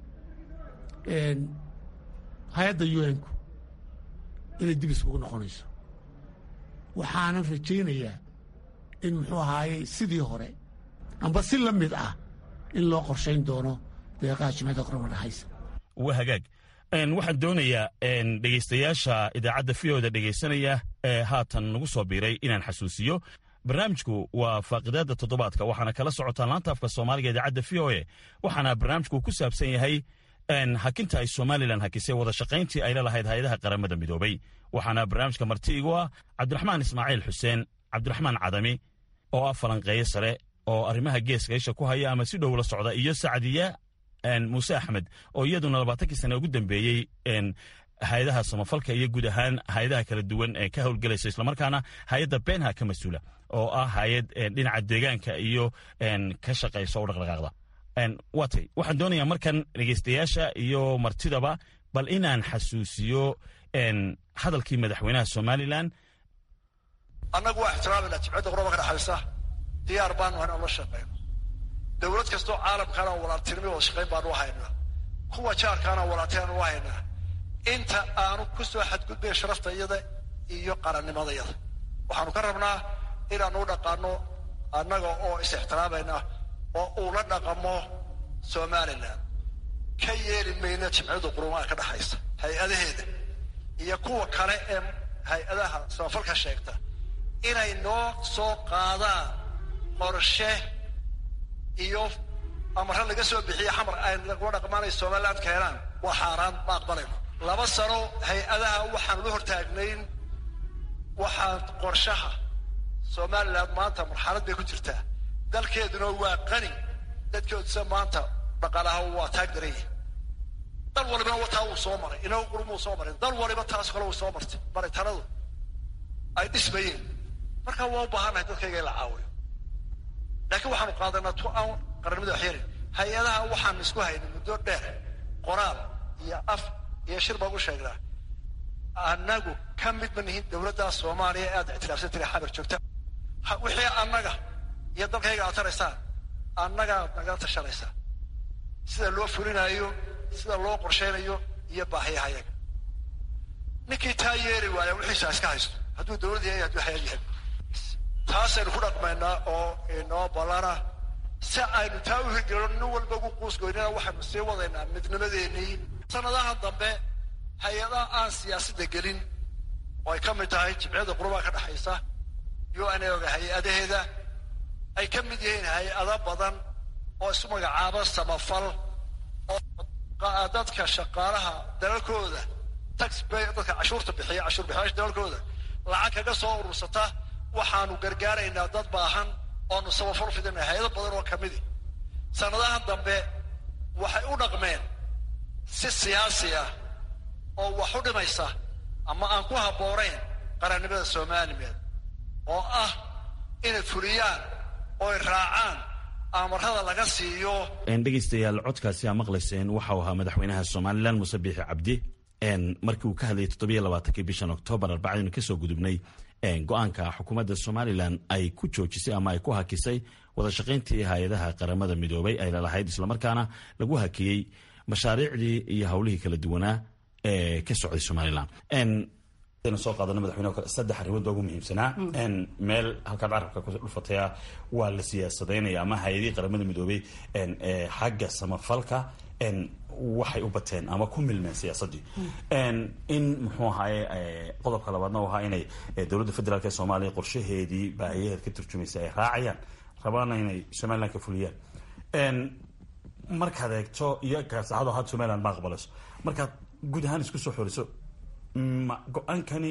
hay-adda un-ku inay dib iskugu noqonayso waxaanan rajaynayaa in muxuu ahaayey sidii hore amba si la mid ah in loo qorshayn doono deeqaha jimcada qorama dhexaysa waa hagaag waxaan doonayaa dhegaystayaasha idaacadda fiyoda dhegaysanaya ee haatan nagu soo biiray inaan xasuusiyo barnaamijku waa faaqidaadda toddobaadka waxaana kala socotaan laanta afka soomaaliga idaacadda v o e waxaana barnaamijku ku saabsan yahay hakinta ay somalilan hakisay wada shaqayntii ay lalahayd hay-adaha qaramada midoobay waxaana barnaamijka marti igu ah cabdiraxmaan ismaaciil xuseen cabdiraxmaan cadami oo ah falanqeeye sare oo arrimaha geeska isha ku haya ama si dhow la socda iyo sacdiya muuse axmed oo iyaduna labaatankii sane ugu dambeeyey hay-adaha samafalka iyo guud ahaan hay-adaha kala duwan ee ka howlgelaysa islamarkaana hay-adda beenha ka mas-uula oo ah hay-ad dhinaca deegaanka iyo ka shaqaysa o dhaqdhaqaaqda waatay waxaan doonayaa markan dhegaystayaasha iyo martidaba bal inaan xasuusiyo hadalkii madaxweynaha somalilan annagu waa ixtiraamayna jimcadda quraba ka dhexaysa diyaar baanu hayn aan la shaqeyno dowlad kastoo caalamkaana walaaltinimo wada shaqayn baanu u haynaa kuwa jaarkaana walaaltinaanu u haynaa inta aanu ku soo xadgudbay sharafta iyada iyo qarannimadayada waxaanu ka rabnaa inaanu u dhaqaano annaga oo is ixtiraamayna oo uu la dhaqamo somalilan ka yeeli mayna jimciyadda qurumaha ka dhexaysa hay-adaheeda iyo kuwa kale ee hay-adaha samafalka sheegta inay noo soo qaadaan qorshe iyo amare laga soo bixiye xamar ay lagula dhaqmaanay somaliland keenaan waa xaaraan ma aqbalayno laba sano hay-adaha waxaan la hortaagnayn waxaan qorshaha somaliland maanta marxalad bay ku jirtaa dalkeeduna waa qani dadkoodisa maanta dhaqaalaha waa taag daranya dal walibana wataa wuu soo maray inagu qurumuu soo maray dal waliba taas kale wuu soo martay baritanadu ay dhismayeen marka waa u baahannahay dadkayga in la caawiyo laakiin waxaanu qaadanaa tu aan qarannimada waxyeelin hay-adaha waxaan isku haynay muddo dheer qoraal iyo af iyo shir baan u sheegnaa annagu ka mid ma nihin dowladda soomaaliya ee aad ictiraafsan tiri xabar joogta wixii annaga iyo dalkayga aad taraysaan annagaad nagala tashanaysaa sida loo fulinaayo sida loo qorshaynayo iyo baahiyahayaga ninkii taa yeeri waaya wixiisa iska haysto hadduu dowlad yahay hadduu hayad yahay taasaynu ku dhaqmaynaa oo inoo ballana si aynu taa u hirgelino nin walba ugu quusgoynina waxaynu sii wadaynaa midnimadeennii sanadaha dambe hay-adaha aan siyaasadda gelin oo ay ka mid tahay jimciyadda qurubaha ka dhexaysa u n oga hay-adaheeda ay ka mid yihiin hay-ado badan oo isu magacaaba samafal oo dadka shaqaalaha dalalkooda taxbay dadka cashuurta bixiya cashuur bixiyaasha dalalkooda lacag kaga soo urursata waxaanu gargaaraynaa dad baahan oonu samafal fidina hay-ado badan oo ka midi sanadahan dambe waxay u dhaqmeen si siyaasi ah oo wax u dhimaysa ama aan ku habboonayn qarannimada soomaalimeed oo ah inay fuliyaan ooy raacaan amarada laga siiyo dhegaystayaal codkaasi aa maqlayseen waxau ahaa madaxweynaha somalilan muuse biixi cabdi markii uu ka hadlayay toddobiyo labaatankii bishan oktoobar arbacadinu kasoo gudubnay go-aanka xukuumadda somalilan ay ku joojisay ama ay ku hakisay wada shaqayntii hay-adaha qaramada midoobay ay lalahayd islamarkaana lagu hakiyey mashaariicdii iyo howlihii kala duwanaa ee ka socday somalilan soo qaadana madaxweyne saddex arrimood baa ugu muhiimsanaa meel halkaad carabka ku dhufataya waa la siyaasadeynaya ama hay-adihii qaramada midoobay xagga samafalka waxay u bateen ama ku milmeen siyaasaddii in muxuu ahaye qodobka labaadna u ahaa inay dowladda federaalk ee soomaaliya qorshaheedii baahiyaheed ka turjumaysa ay raacayaan rabaana inay somaliland ka fuliyaan markaad eegto iyo gaarsaxado had somaliland ma aqbalayso markaad guud ahaan isku soo xoriso go-aankani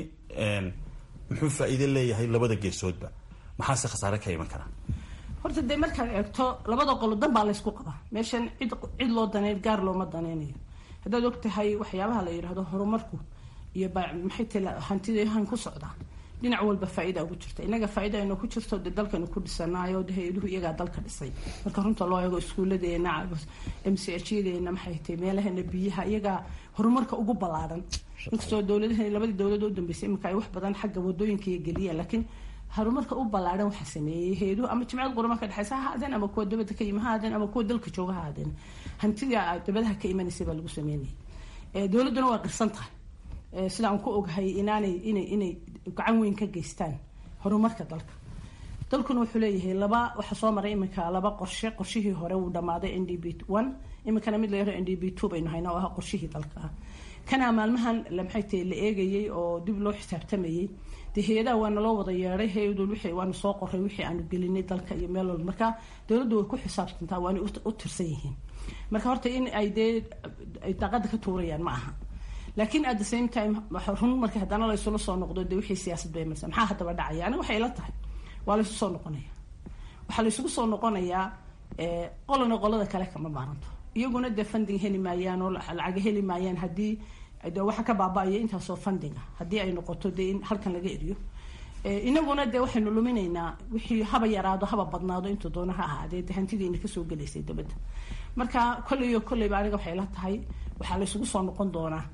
muxuu faa'iide leeyahay labada geesoodba maxaase khasaare ka iman karaa horta dee markaad eegto labada qolo dan baa laysku qabaa meeshan cid cid loo daneyn gaar looma daneynayo haddaad og tahay waxyaabaha la yidhaahdo horumarku iyo maxay tala hantidahan ku socdaa dhinac walba faa-ida ugu jirta inaga faa-ida aynu ku jirto dee dalkanu ku dhisanayo de hay-aduhu iyagaa dalka dhisay marka runta loo eego iskuuladeena m c h yadeena maxay tahay meelahana biyaha iyagaa horumarka ugu ballaaran inkastoo dowladaha labadii dowladoo dambeysay iminka ay wax badan xagga wadooyinka iyo geliyaan laakiin horumarka u ballaaran waxaa sameeyey hay-aduhu ama jimciyad qurama dhexeysa ha aadeen ama kuwa dabada ka yimi ha aadeen ama kuwa dalka jooga ha aadeen hantida dabadaha ka imanaysay baa lagu sameynayay dowladduna waa qirsan tahay sida aan ku ogahay inaanay inay inay gacan weyn ka geystaan horumarka dalka dalkuna wuxuu leeyahay laba waxaa soo maray iminka laba qorshe qorshihii hore wuu dhammaaday n d b one iminkana mid la yaro n d b two baynu haynaa oo ah qorshihii dalka ah kana maalmahan maxay tahay la eegayay oo dib loo xisaabtamayay dee hay-adaha waana loo wada yeeday hay-adul wixii waanu soo qoray wixii aanu gelinay dalka iyo meel walba marka dowladdu way ku xisaabtantaa waana u tirsan yihiin marka horta in ay dee ay daaqada ka tuurayaan ma aha laakiin at the same time run marka haddana laysula soo noqdo dee wixii siyaasad bay marsa maxaa haddaba dhacaya aniga waxay ila tahay waa laysu soo noqonaya waxaa laysugu soo noqonayaa qolana qolada kale kama maaranto iyaguna dee funding heli maayaan oo lacaga heli maayaan haddii de waxa ka baaba-aya intaasoo fundinga haddii ay noqoto dee in halkan laga eriyo inaguna dee waxaynu luminaynaa wixii haba yaraado haba badnaado intuu doono ha ahaadee de hantidiina kasoo gelaysay dabadda marka kolleyyo kolleyba aniga waxay la tahay waxaa laysugu soo noqon doonaa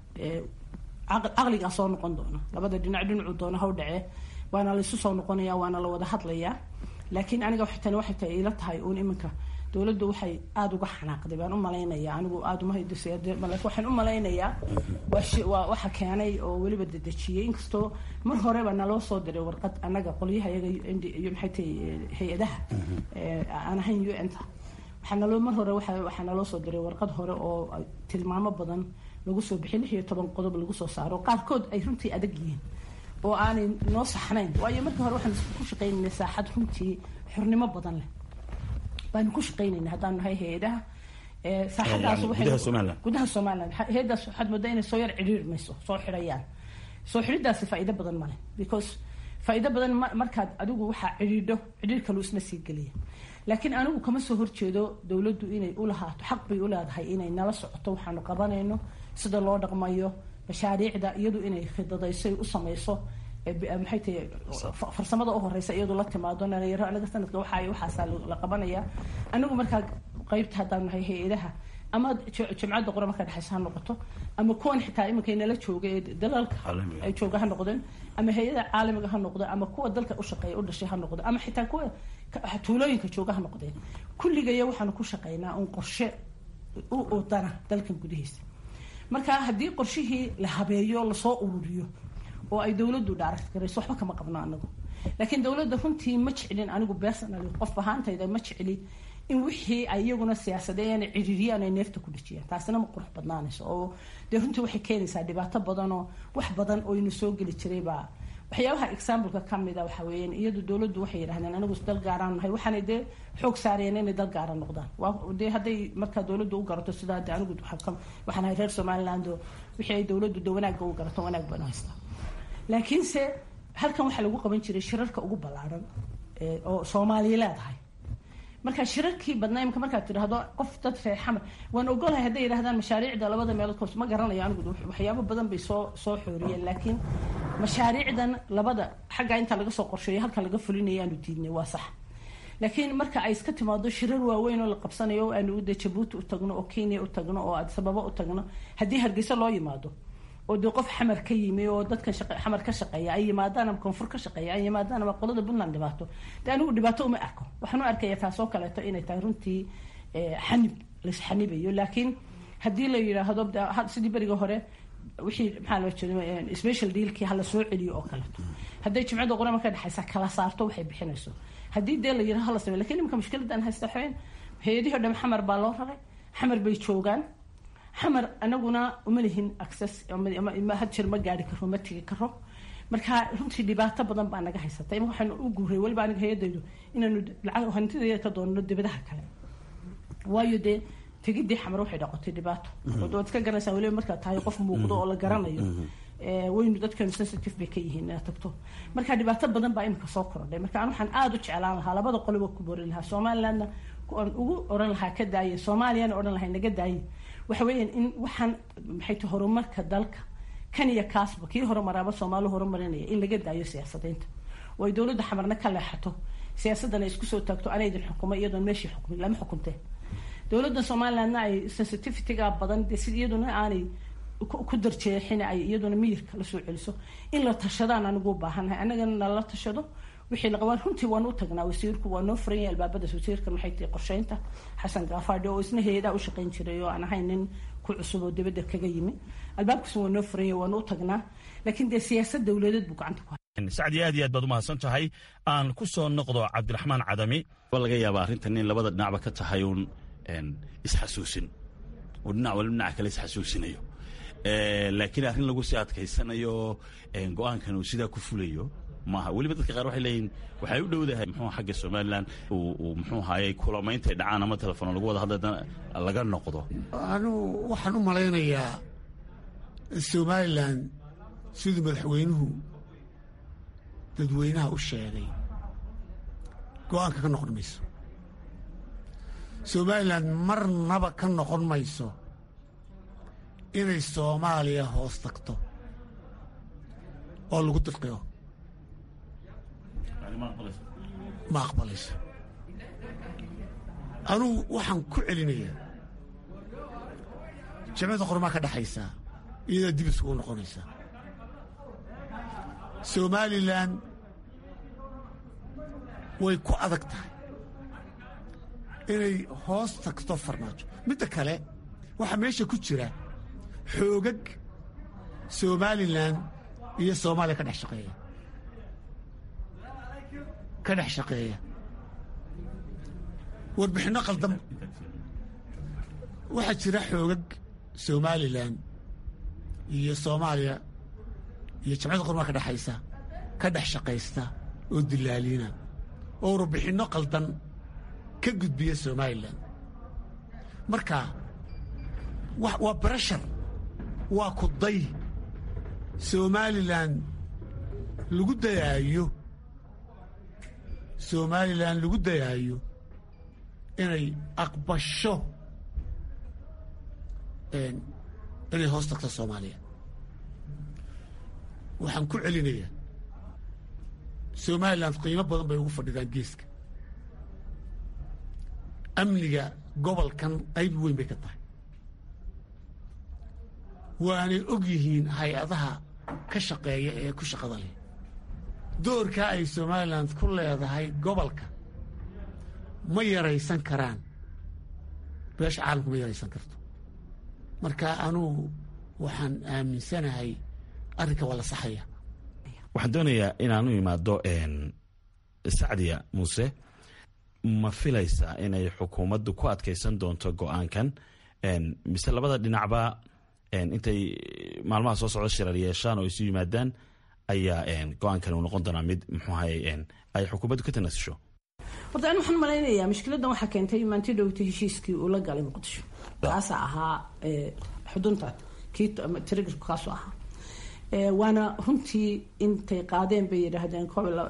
caqligaa soo noqon doona labada dhinac dhinacuu doona haw dhacee waana laysu soo noqonaya waana la wada hadlayaa laakiin aniga tani waxay tahay ila tahay uun iminka dowladdu waxay aada uga xanaaqday baan u malaynayaa anigu aada uma laakiin waxaan u malaynayaa waa waxa keenay oo weliba dedejiyey inkastoo mar horeba naloo soo diray warqad annaga qolyaha iyaga iyo maxay tahay hay-adaha aan ahayn u n ta waxaa naloo mar hore waxaa naloo soo diray warqad hore oo tilmaamo badan lagu soo bixiy lix iyo toban qodob lagu soo saaro qaarkood ay runtii adag yihiin oo aanay noo saxnayn waayo markii hore waxaan ku shaqaynayna saaxad runtii xornimo badan leh baanu ku shaqaynayna haddaanu nahay hay-adaha saaxadaas gudaha somaliland hay-adaas waxaad moodaa inay soo yar cidhiir mayso soo xidhayaan soo xidhidaasi faa'iido badan male because faa'iido badan markaad adigu waxaa cidhiidho cidhiir kaluu isna sii geliya laakiin anigu kama soo horjeedo dowladdu inay u lahaato xaq bay u leedahay inay nala socoto waxaanu qabanayno sida loo dhaqmayo mashaariicda iyadu inay khidadayso u samayso maxay tahay farsamada u horeysa iyadu la timaado dhalinyaro anaga sanadka waxaa waxaasaa la qabanaya anigu markaa qeybta haddaan nahay hay-adaha ama jamcadda qura markaa dhexeysa ha noqoto ama kuwan xitaa iminka nala jooga ee dalalka ay jooga ha noqdeen ama hay-ada caalamiga ha noqdo ama kuwa dalka u shaqeeya u dhashay ha noqdo ama xitaa kuwa tuulooyinka jooga ha noqdeen kulligaya waxaanu ku shaqeynaa un qorshe u udana dalkan gudihiisa marka haddii qorshihii la habeeyo lasoo ururiyo oo ay dowladdu dhaaragt garayso waxba kama qabno anagu laakiin dowladda runtii ma jeclin anigu personally qof ahaantayda ma jecli in wixii ay iyaguna siyaasadeeyaan ciriiriyaan ay neefta ku dhejiyaan taasina ma qurux badnaanayso oo dee runtii waxay keenaysaa dhibaato badan oo wax badan oo ina soo geli jiray baa waxyaabaha exampleka kamida waxa weeyaan iyadu dowladdu waxay yidhahdeen anigu dal gaaraan nahay waxaanay dee xoog saareen inay dal gaara noqdaan waa dee hadday markaa dowladdu u garato sidaa de anigu waxaan ahay reer somaliland oo wixii ay dowladdu de wanaagga u garato wanaag baan haystaa laakiinse halkan waxaa lagu qaban jiray shirarka ugu ballaaran oo soomaaliya leedahay marka shirarkii badnaa imika markaad tidhaahdo qof dad reer xamar waan ogolahay hadday yidhahdaan mashaariicda labada meelood koos ma garanayo anigu waxyaabo badan bay soo soo xooriyeen laakiin mashaariicdan labada xaggaa intaa laga soo qorsheeyo halkan laga fulinayo aanu diidnay waa sax laakiin marka ay iska timaado shirar waaweyn oo la qabsanayo oo aanu de jabuuti u tagno oo kenya u tagno oo adisababa u tagno haddii hargeysa loo yimaado oo dee qof xamar ka yimi oo dadkan xamar ka shaqeeya ay yimaadaan ama koonfur ka shaqeeya ay yimaadaan ama qolada puntland dhibaato dee anigu dhibaato uma arko waxaan u arkaya taasoo kaleeto inay tahay runtii xanib laisxanibayo laakiin haddii la yidhaahdo sidii beriga hore wixii maxaa loo jeeda special dealkii hala soo celiyo oo kaleeto hadday jimcada qura marka dhexaysa kala saarto waxay bixinayso haddii dee la yidhaho hala sameyo lakin imika mushkiladan haysta waxaweyn hay-adihii o dham xamar baa loo raray xamar bay joogaan xamar anaguna uma lihin access had jir ma gaari karo ma tegi karo marka runtii dhibaato badan baa naga haysata ima waxaanu u guuray weliba aniga hay-adaydu inaanu lacag hantidayda ka doonno dibadaha kale waayo dee tegidii xamar waxay dhaqotay dhibaato waad iska garanaysaa weliba markaad tahay qof muuqdo oo la garanayo waynu dadkeenu sensitive bay ka yihiin inaad tagto marka dhibaato badan baa imika soo korodhay marka an waxaan aada u jeclaan lahaa labada qoliba ku borin lahaa somalilandna aan ugu oran lahaa ka daaye soomaaliyana odhan lahay naga daaye waxa weeyaan in waxaan maxay tahay horumarka dalka kan iyo kaasba kii horumaraaba soomaali horumarinaya in laga daayo siyaasadaynta oo ay dowladda xamarna ka leexato siyaasadana isku soo taagto anaydin xukumo iyadoon meeshii xukumin lama xukunteen dowladda somalilandna ay sensitivityga badan de si iyaduna aanay ku darjeexin ay iyaduna miyirka la soo celiso in la tashadaan anigu baahanahay annagana nala tashado wixii laqabaan runtii waan u tagnaa wasiirku waa noo furan yahay albaabadaas wasiirka maxay tahay qorsheynta xasan gaafaadhi oo isna hay-adaa u shaqayn jiray oo aan ahayn nin ku cusub oo dibadda kaga yimi albaabkaas waa noo furan yahay waan u tagnaa laakiin dee siyaasad dowladeed buu gacanta ku sacdi aad iyo aad baad umahadsan tahay aan ku soo noqdo cabdiraxmaan cadami waa laga yaabaa arrintan in labada dhinacba ka tahay uun isxasuusin oo dhinac waliba dhinaca kale isxasuusinayo laakiin arrin lagu sii adkaysanayo go-aankan uu sidaa ku fulayo maaha weliba dadka qaar waxay leeyihin waxay u dhowdahay muxuu xagga somalilan uu muxuu haayay kulamaynta dhacaan ama telefoon lagu wada hadla laga noqdo anigu waxaan u malaynayaa somalilan siduu madaxweynuhu dadweynaha u sheegay go-aanka ka noqon mayso somalilan marnaba ka noqon mayso inay soomaaliya hoos tagto oo lagu dirqiyo ma aqbalayso anugu waxaan ku celinayaa jamciyadda qormaa ka dhexaysaa iyadaa dib isugu noqonaysaa somalilan way ku adag tahay inay hoos tagto farmaajo midda kale waxaa meesha ku jira xoogag somalilan iyo soomaaliya ka dhex shaqeeya ka dhex shaqeeya warbixinno qaldan waxaa jira xoogag somalilan iyo soomaaliya iyo jamciyadda qormaa ka dhexaysa ka dhex shaqaysta oo dilaaliina oo warbixinno qaldan ka gudbiya somalilan marka waa barashar waa kuday somalilan lagu dayaayo somalilan lagu dayaayo inay aqbasho inay hoos tagto soomaaliya waxaan ku celinayaa somalilan qiimo badan bay ugu fadhidaan geeska amniga gobolkan qayb weyn bay ka tahay waanay og yihiin hay-adaha ka shaqeeya ee ku shaqada leh doorkaa ay somalilan ku leedahay gobolka ma yaraysan karaan beesha caalamku ma yaraysan karto marka anugu waxaan aaminsanahay arrinka waa la saxaya waxaan doonayaa inaan u imaado sacdiya muuse ma filaysaa inay xukuumaddu ku adkaysan doonto go-aankan mise labada dhinacba intay maalmaha soo socda shirar yeeshaan oo isu yimaadaan ayaa go-aankan uu noqon doonaa mid muxuu ahay ay xukuumaddu ka tanaasusho horta ani waxaan malaynayaa mushkiladan waxaa keentay maanti dhowta heshiiskii uu la galay muqdisho kaasaa ahaa xudunta kii trigirku kaasoo ahaa waana runtii intay qaadeen bay yidhaahdeen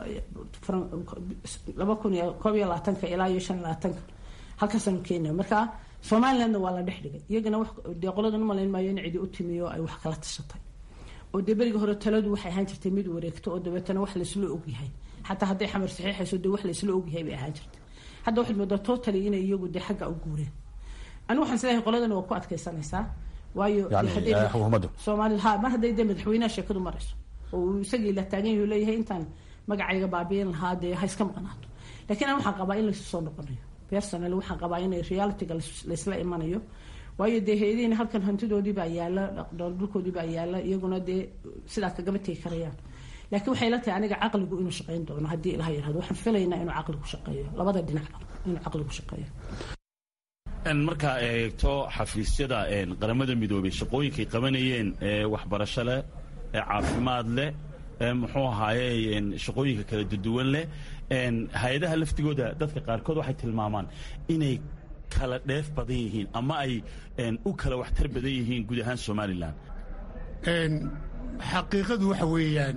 laba kun iyo koob iyo labaatanka ilaa iyo shan labaatanka halkaasaanu keenaya marka somalilandna waa la dhex dhigay iyagana dee qoladan umalayn maayo in cidi u timiyo ay wax kala tashatay oo dee beriga hore taladu waxay ahaan jirtay mid wareegto oo dabeetana wax laysla ogyahay xataa hadday xamar saxiixayso dee wax laysla ogyahay bay ahaan jirtay hadda waxaad moodaa totally inay iyagu dee xagga u guureen anigu waxaan isleeyahay qoladan waa ku adkaysanaysaa waayo soomaali ha mar hadday dee madaxweynaha sheekadu marayso oo uu isagii la taagan yahu leeyahay intaan magacayga baabiin lahaa dee ha iska maqnaato lakiin an waxaan qabaa in laysu soo noqonayo personal waxaan qabaa inay realityga laysla imanayo waayo dee hay-adihiina halkan hantidoodii baa yaala dhulkoodii baa yaala iyaguna dee sidaa kagama tegi karayaan laakiin waxay la tahay aniga caqligu inuu shaqayn doono haddii ilaha yirahdo waxaan filaynaa inuu caqligu shaqeeyo labada dhinacba inuu caqligu shaqeeyo markaa eegto xafiisyada qaramada midoobay shaqooyinkay qabanayeen waxbarasho leh caafimaad leh muxuu ahaaye shaqooyinka kala duduwan leh hay-adaha laftigooda dadka qaarkood waxay tilmaamaan inay kala dheef badan yihiin ama ay u kala waxtar badan yihiin guud ahaan somalilan xaqiiqadu waxa weeyaan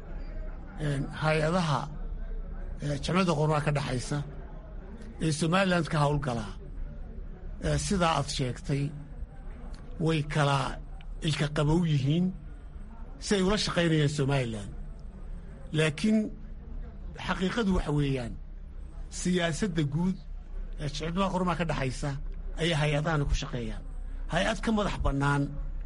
hay-adaha jamcadda qormaa ka dhaxaysa ee somalilan ka howlgalaa sidaa aad sheegtay way kala ilka qabow yihiin si ay ula shaqaynayaan somalilan laakiin xaqiiqadu waxa weeyaan siyaasadda guud ee jicibada qormaa ka dhaxaysa ayay hay-adahana ku shaqeeyaan hay-ad ka madax bannaan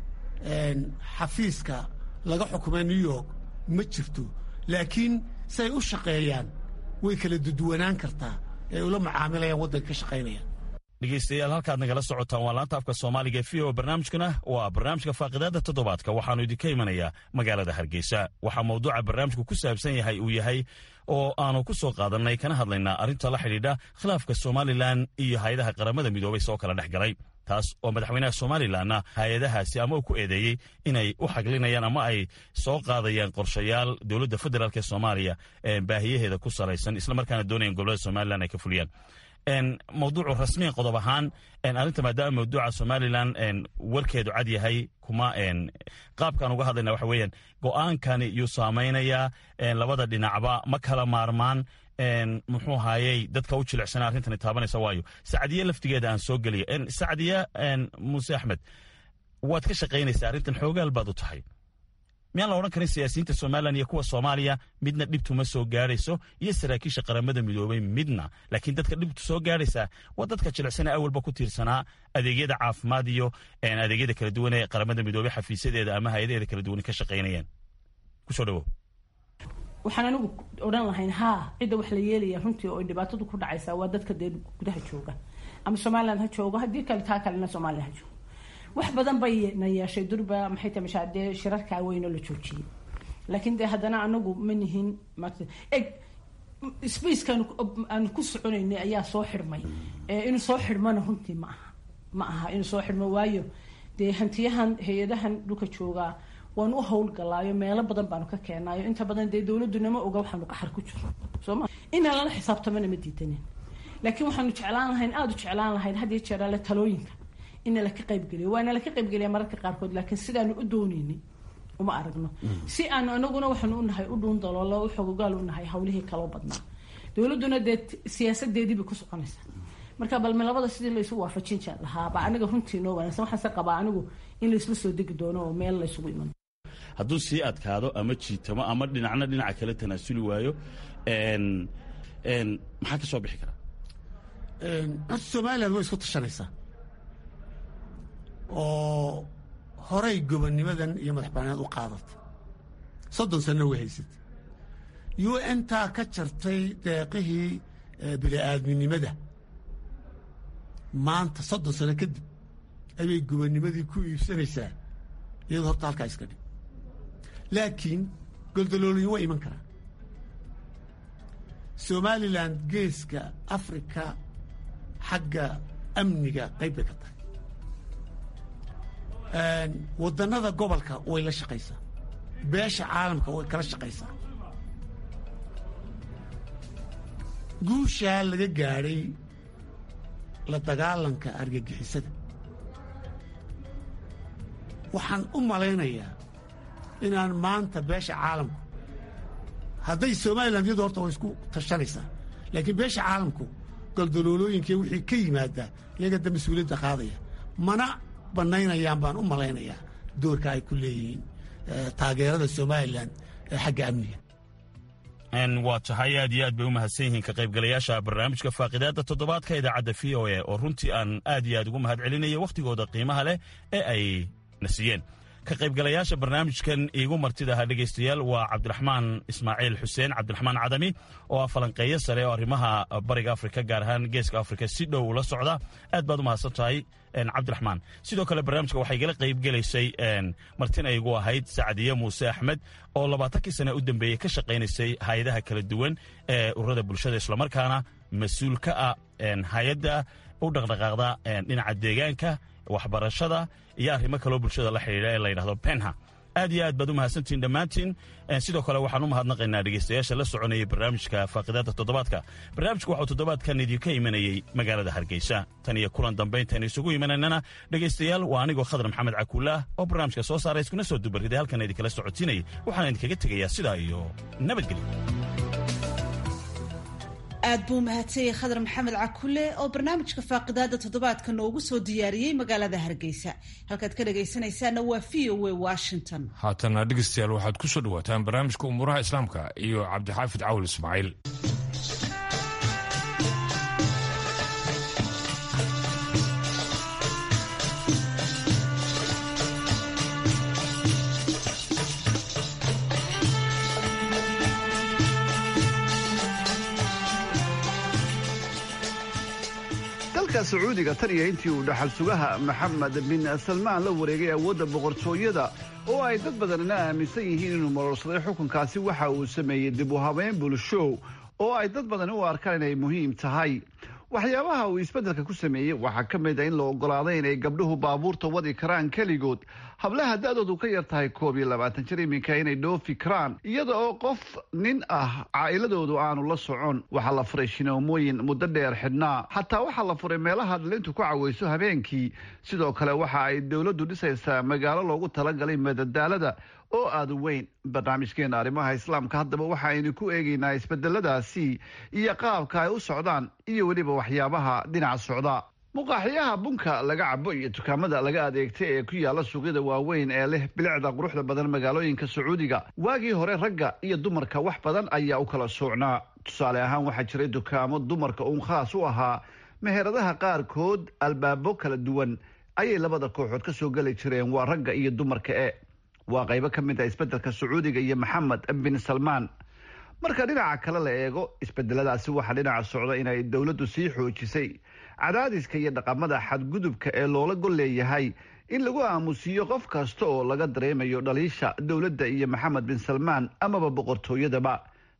xafiiska laga xukumay new york ma jirto laakiin si ay u shaqeeyaan way kala duduwanaan kartaa ee ula macaamilayaan waddanka ka shaqaynayaan dhegeystayaal halkaad nagala socotaan waa laanta afka soomaaliga v o barnaamijkana waa barnaamijka faaqidaada toddobaadka waxaanu idinka imanayaa magaalada hargeysa waxaa mawduuca barnaamijku ku saabsan yahay uu yahay oo aanu ku soo qaadannay kana hadlaynaa arrinta la xidhiidha khilaafka somalilan iyo hay-adaha qaramada midoobay soo kala dhex galay taas oo madaxweynaha somalilanna hay-adahaasi ama uu ku eedeeyey inay u xaglinayaan ama ay soo qaadayaan qorshayaal dowladda federaalk ee soomaaliya baahiyaheeda ku salaysan islamarkaana doonayaan gobolada somalilan ay ka fuliyaan mawduucu rasmiyan qodob ahaan arrinta maadaama mawduuca somalilan warkeedu cad yahay kuma qaabkaan uga hadlayna waxa weeyaan go-aankani yuu saamaynayaa labada dhinacba ma kala maarmaan muxuu haayey dadka u jilicsana arrintani taabanaysa waayo sacdiye laftigeeda aan soo geliya sacdiye muuse axmed waad ka shaqaynaysaa arrintan xoogaal baad u tahay miyaan la odhan karin siyaasiyiinta somalilan iyo kuwa soomaaliya midna dhibtuma soo gaadhayso iyo saraakiisha qaramada midoobay midna laakiin dadka dhibtu soo gaadhaysaa waa dadka jilicsana awalba ku tiirsanaa adeegyada caafimaad iyo adeegyada kala duwan ee qaramada midoobey xafiisyadeeda ama hay-adaheeda kala duwan ka shaqaynayaan kusoo dhawow waxaan anigu odhan lahayn haa cidda wax la yeelaya runtii oo dhibaatadu ku dhacaysaa waa dadka dee gudaha jooga ama somalilan ha joogo haddii kale taa kalena somalilan ha joogo wax badan bay na yeeshay durba maxay tahay mashaa dee shirarkaa weynoo la joojiyey laakiin dee haddana anagu ma nihin eg spacekan aan ku soconaynay ayaa soo xidhmay inuu soo xidhmona runtii ma aha ma aha inuu soo xidhmo waayo dee hantiyahan hay-adahan dhulka joogaa waan u howlgalaayo meelo badan baanu ka keenaayo inta badan dee dowladdu nama oga waxaanu qaxar ku jiro sooma inaan lala xisaabtamana ma diidanin laakiin waxaanu jeclaan lahayn aada u jeclaan lahayn had iyo jeer ale talooyinka ina laka qaybgeliyo waana laka qaybgeliya mararka qaarkood laakiin sidaanu u dooneynay uma aragno si aanu anaguna waxaanu unahay u dhuun daloolo u xogogaal unahay hawlihii kaloo badnaa dowladduna dee siyaasadeedii bay ku soconaysaa marka balme labada sidii laysu waafajin lahaaba aniga runtii noo wanaagsan waxaase qabaa anigu in laysla soo degi doono oo meel laysugu iman hadduu sii adkaado ama jiitamo ama dhinacna dhinaca kale tanaasuli waayo maxaa ka soo bixi karaa horta somalilan way isku tashanaysaa oo horay gobonnimadan iyo madax banaanad u qaadatay soddon sanno way haysatay u n taa ka jartay deeqihii bini'aadminimada maanta soddon sano kadib ayay gobonnimadii ku iibsanaysaa iyadoo horta halkaa iska dhig laakiin goldaloolooyin waa iman karaan somalilan geeska afrika xagga amniga qayb bay ka tahay waddannada gobolka way la shaqaysaa beesha caalamka way kala shaqaysaa guushaa laga gaadhay la dagaalanka argagixisada waxaan u malaynayaa inaan maanta beesha caalamku hadday somalilan iyadu horta way isku tashanaysaa laakiin beesha caalamku goldaloolooyinkii wixii ka yimaadaa iyaga da mas-uuliyadda qaadaya mana bannaynayaan baan u malaynayaa doorka ay ku leeyihiin taageerada somalilan ee xagga amniga waa tahay aad iyo aad bay u mahadsan yihiin ka qaybgalayaasha barnaamijka faaqidaadda toddobaadka idaacadda v o a oo runtii aan aad iyo aad ugu mahad celinaya wakhtigooda qiimaha leh ee ay na siiyeen ka qaybgalayaasha barnaamijkan iigu martida ahaa dhegaystayaal waa cabdiraxmaan ismaaciil xuseen cabdiraxmaan cadami oo ah falanqeeyo sare oo arrimaha bariga afrika gaar ahaan geeska afrika si dhow ula socda aad baad u mahadsan tahay cabdiraxmaan sidoo kale barnaamijka waxay igala qaybgelaysay martina igu ahayd sacdiye muuse axmed oo labaatankii sane u dambeeyey ka shaqaynaysay hay-adaha kala duwan ee ururada bulshada islamarkaana mas-uul ka ah hay-adda u dhaqdhaqaaqda dhinaca deegaanka waxbarashada iyo arrimo kaloo bulshada la xidhiidha ee la yidhahdo penha aad iyo aad baad u mahadsantihin dhammaantiin sidoo kale waxaan u mahadnaqaynaa dhegaystayaasha la soconayay barnaamijka faaqidaadda toddobaadka barnaamijku waxuu toddobaadkan idinka imanayey magaalada hargeysa tan iyo kulan dambayntaan isugu imanaynana dhegaystayaal waa anigoo khadar maxamed cakuulaah oo barnaamijka soo saaray iskuna soo dubarriday halkan idinkala socotiinayay waxaan idinkaga tegayaa sidaa iyo nabadgelyo aad buu mahadsanyay khadar maxamed cakule oo barnaamijka faaqidaada toddobaadka noogu soo diyaariyey magaalada hargeysa halkaad ka dhagaysanaysaana waa v o a washington haatana dhegaystayaal waxaad ku soo dhawaataan barnaamijka umuuraha islaamka iyo cabdixaafid cawl ismaaciil dalka sacuudiga tan iyo intii uu dhaxal sugaha maxamed bin salmaan la wareegay awoodda boqortooyada oo ay dad badanina aaminsan yihiin inuu marorsaday xukunkaasi waxa uu sameeyey dib u habeyn bulsho oo ay dad badani u arkaan inay muhiim tahay waxyaabaha uu isbeddelka ku sameeyey waxaa ka mid a in la oggolaaday inay gabdhuhu baabuurta wadi karaan keligood hablaha da-doodu ka yar tahay koob iyo labaatan jir iminka inay dhoofi karaan iyada oo qof nin ah caa'iladoodu aanu la socon waxaa la furay shinoomooyin muddo dheer xidhnaa xataa waxaa la furay meelaha dhalintu ku cawayso habeenkii sidoo kale waxa ay dowladdu dhisaysaa magaalo loogu talagalay madadaalada oo aada u weyn barnaamijkeena arrimaha islaamka haddaba waxa aynu ku eegaynaa isbedeladaasi iyo qaabka ay u socdaan iyo weliba waxyaabaha dhinaca socda muqaaxiyaha bunka laga cabo iyo dukaamada laga adeegta ee ku yaala suuqyada waaweyn ee leh bilicda quruxda badan magaalooyinka sacuudiga waagii hore ragga iyo dumarka wax badan ayaa u kala soocnaa tusaale ahaan waxaa jiray dukaamo dumarka uun khaas u ahaa meheradaha qaarkood albaabo kala duwan ayay labada kooxood ka soo geli jireen waa ragga iyo dumarka e waa qaybo ka mid ah isbeddelka sacuudiga iyo maxamed bin salmaan marka dhinaca kale la eego isbedeladaasi waxaa dhinaca socda inay dowladdu sii xoojisay cadaadiska iyo dhaqamada xadgudubka ee loola gol leeyahay in lagu aamusiiyo qof kasta oo laga dareemayo dhaliisha dowladda iyo maxamed bin salmaan amaba boqortooyadaba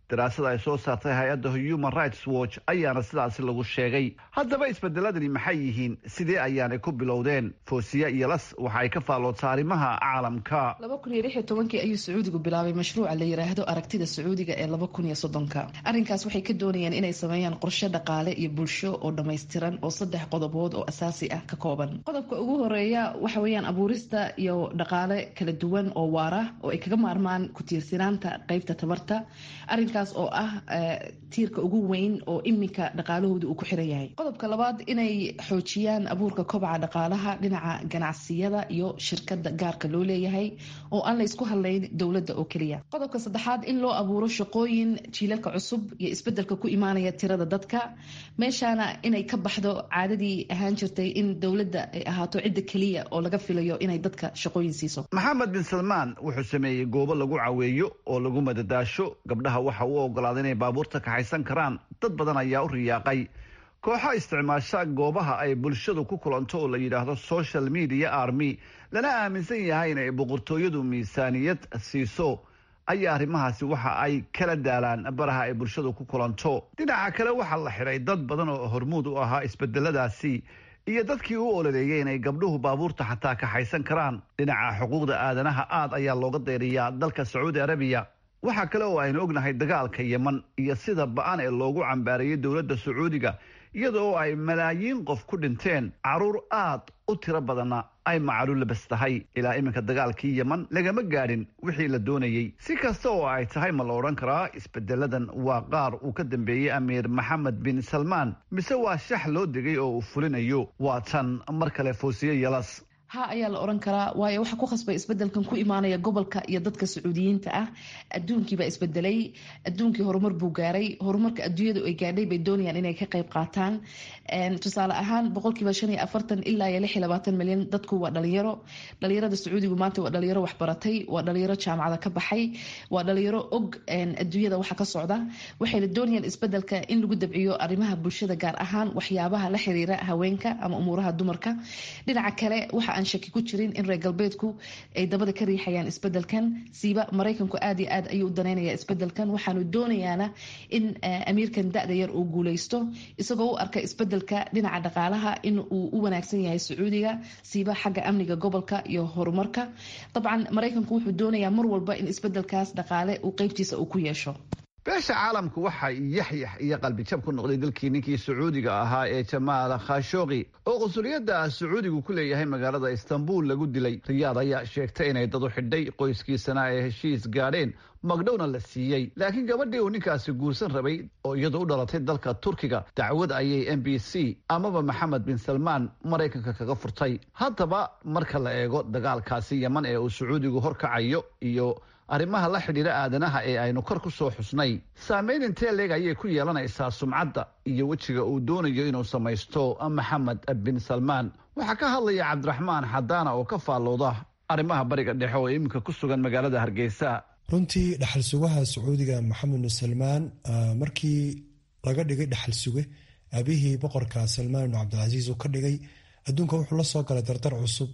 daraasada ay soo saartay hay-adda human rights watch ayaana sidaasi lagu sheegay haddaba isbedeladani maxay yihiin sidee ayaanay ku bilowdeen foosiya iyo las waxa ay ka faalloodsa arrimaha caalamka laba kun iyo lix iyo tobankii ayuu sacuudigu bilaabay mashruuca la yiraahdo aragtida sacuudiga ee laba kun iyo soddonka arrinkaas waxay ka doonayaan inay sameeyaan qorshe dhaqaale iyo bulsho oo dhammaystiran oo saddex qodobood oo asaasi ah ka kooban qodobka ugu horeeya waxa weeyaan abuurista iyo dhaqaale kala duwan oo waara oo ay kaga maarmaan ku tiirsanaanta qeybta tabarta arrinkaas oo ah tiirka ugu weyn oo iminka dhaqaalahooda uu ku xiran yahay qodobka labaad inay xoojiyaan abuurka kobaca dhaqaalaha dhinaca ganacsiyada iyo shirkada gaarka loo leeyahay oo aan la isku hadlayn dowladda oo keliya qodobka saddexaad in loo abuuro shaqooyin jiilalka cusub iyo isbedelka ku imaanaya tirada dadka meeshaana inay ka baxdo caadadii ahaan jirtay in dowladda ay ahaato cidda keliya oo laga filayo inay dadka shaqooyin siiso maxamed bin salmaan wuxuu sameeyey goobo lagu caweeyo oo lagu madadaasho gabdhaha waxa uu ogolaaday inay baabuurta kaxaysan karaan dad badan ayaa u riyaaqay kooxo isticmaasha goobaha ay bulshadu ku kulanto oo la yidhaahdo social media army lana aaminsan yahay inay boqortooyadu miisaaniyad siiso ayaa arrimahaasi waxa ay kala daalaan baraha ay bulshadu ku kulanto dhinaca kale waxaa la xidhay dad badan oo hormuud u ahaa isbedeladaasi iyo dadkii u ololeeyay inay gabdhuhu baabuurta xataa kaxaysan karaan dhinaca xuquuqda aadanaha aad ayaa looga dayriyaa dalka sacuudi arabiya waxaa kale oo aynu ognahay dagaalka yeman iyo sida ba-an ee loogu cambaarayay dowladda sacuudiga iyada oo ay malaayiin qof ku dhinteen caruur aad u tiro badanna ay macalu labas tahay ilaa iminka dagaalkii yeman lagama gaadhin wixii la doonayey si kasta oo ay tahay ma la odhan karaa isbedeladan waa qaar uu ka dambeeyey amiir maxamed bin salmaan mise waa shax loo degay oo uu fulinayo waa tan mar kale foosiye yalas ha ayaa la oran karaa waayo waxaa ku khasbay isbedelkan ku imaanaya gobolka iyo dadka sacuudiyiinta ah adduunkiibaa isbedelay adduunkii horumar buu gaaray horumarka adduunyadu ay gaadhay bay doonayaan inay ka qayb qaataan tusaale ahaan boqolkiiba shan iyo afartan ilaa iyo lix iyo labaatan milyan dadku waa dhalinyaro dhalinyarada sacuudigu maanta waa dhalinyaro waxbaratay waa dhalinyaro jaamacada ka baxay waa dhalinyaro og adduunyada waxa ka socda waxayna doonayaan isbedelka in lagu dabciyo arrimaha bulshada gaar ahaan waxyaabaha la xiriira haweenka ama umuuraha dumarka dhinaca kale waxa aan shaki ku jirin in reer galbeedku ay dabada ka riixayaan isbedelkan siiba maraykanku aad iyo aad ayuu u daneynaya isbedelkan waxaanu doonayaana in amiirkan da-da yar uu guuleysto isagoo u arka isbedelka dhinaca dhaqaalaha in uu u wanaagsan yahay sacuudiga siiba xagga amniga gobolka iyo horumarka dabcan maraykanku wuxuu doonayaa mar walba in isbedelkaas dhaqaale uu qeybtiisa uu ku yeesho beesha caalamku waxay yaxyax iyo qalbijab ku noqday dalkii ninkii sacuudiga ahaa ee jamaal khashooqi oo qunsuliyadda sacuudigu ku leeyahay magaalada istanbul lagu dilay riyaad ayaa sheegtay inay dad u xidhay qoyskiisana ay heshiis gaadheen magdhowna la siiyey laakiin gabadhii uu ninkaasi guursan rabay oo iyadu u dhalatay dalka turkiga dacwad ayay m b c amaba maxamed bin salmaan maraykanka kaga furtay haddaba marka la eego dagaalkaasi yeman ee uu sacuudigu horkacayo iyo arrimaha la xidhiira aadanaha ee aynu kor ku soo xusnay saameyn intee leeg ayay ku yeelanaysaa sumcadda iyo wejiga uu doonayo inuu samaysto maxamed bin salmaan waxaa ka hadlaya cabdiraxmaan xadaana oo ka faallooda arrimaha bariga dhexe oo iminka ku sugan magaalada hargeysa runtii dhaxal sugaha sacuudiga maxamed bin salmaan markii laga dhigay dhaxal suge aabihii boqorka salmaan ibnu cabdilcasiis uu ka dhigay adduunka wuxuu la soo galay dardar cusub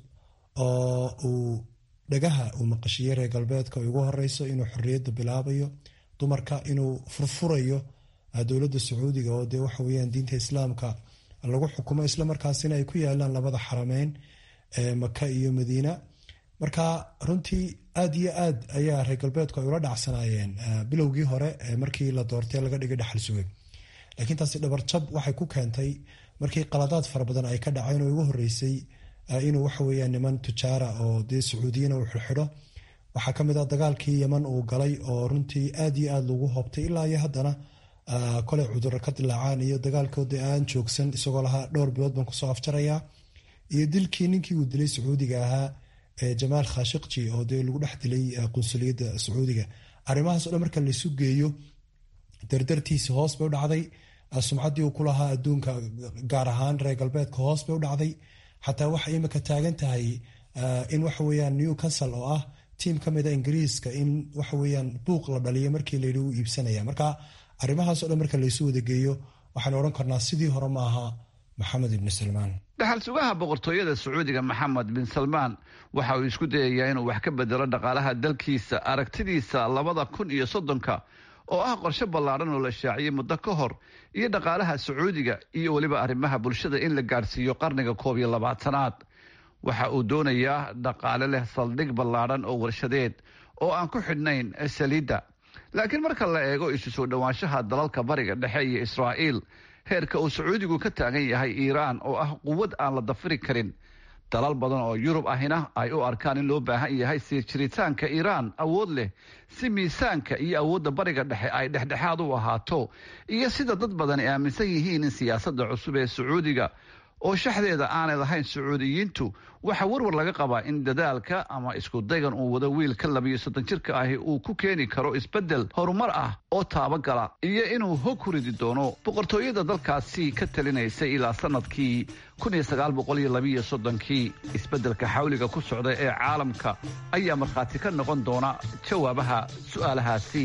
oo uu dhagaha uu maqashiyey reer galbeedka ugu horeyso inuu xorriyadda bilaabayo dumarka inuu furfurayo dowladda sacuudiga oo dee waxa weyaan diinta islaamka lagu xukumo islamarkaasina ay ku yaalaan labada xarameyn ee maka iyo madiina marka runtii aad iyo aad ayaa reer galbeedku ay ula dhacsanaayeen bilowgii hore markii la doortay laga dhigay dhaxal suge laakiin taasi dhabarjab waxay ku keentay markii qaladaad fara badan ay ka dhaceen oo ugu horeysay inuu waxa weyaan niman tujaara oo dee sacuudiyiina uu xirxidho waxaa kamid ah dagaalkii yeman uu galay oo runtii aad iyo aad lagu hoobtay ilaa iyo haddana koley cuduro ka dilaacaan iyo dagaalkoodi aan joogsan isagoo lahaa dhowr bilood baan kusoo afjarayaa iyo dilkii ninkii uu dilay sacuudiga ahaa jamaal khashikji oo dee lagu dhex dilay qunsuliyadda sacuudiga arrimahaas o dhan marka laysu geeyo dardartiisi hoos bay u dhacday sumcaddii uu ku lahaa adduunka gaar ahaan reer galbeedka hoos bay u dhacday xataa waxay imika taagan tahay in waxa weyaan newcastle oo ah tiim ka mida ingiriiska in waxaweyaan buuq la dhaliyo markii layidhi u iibsanaya marka arrimahaas o dhan marka laysu wadageeyo waxaanu odhan karnaa sidii hore ma aha maxamed ibni salmaan dhaxal sugaha boqortooyada sacuudiga maxamed bin salmaan waxa uu isku dayayaa inuu wax ka bedelo dhaqaalaha dalkiisa aragtidiisa labada kun iyo soddonka oo ah qorshe ballaadhan oo la shaaciyey muddo ka hor iyo dhaqaalaha sacuudiga iyo weliba arrimaha bulshada in la gaadhsiiyo qarniga koob iyo labaatanaad waxa uu doonayaa dhaqaale leh saldhig ballaadhan oo warshadeed oo aan ku xidhnayn saliidda laakiin marka la eego isu soo dhowaanshaha dalalka bariga dhexe iyo israa'iil heerka uu sacuudigu ka taagan yahay iiraan oo ah quwad aan la dafiri karin dalal badan oo yurub ahina ay u arkaan in loo baahan yahay sii jiritaanka iiraan awood leh si miisaanka iyo awoodda bariga dhexe ay dhexdhexaad u ahaato iyo sida dad badani aaminsan yihiin in siyaasadda cusub ee sacuudiga oo shaxdeeda aanay lahayn sacuudiyiintu waxaa warwar laga qabaa in dadaalka ama iskudaygan uu wado wiilka labiyo soddon jirka ahi uu ku keeni karo isbeddel horumar ah oo taabagala iyo inuu hog ku ridi doono boqortooyada dalkaasi ka talinaysay ilaa sanadkii kii isbeddelka xawliga ku socda ee caalamka ayaa markhaati ka noqon doona jawaabaha su'aalahaasi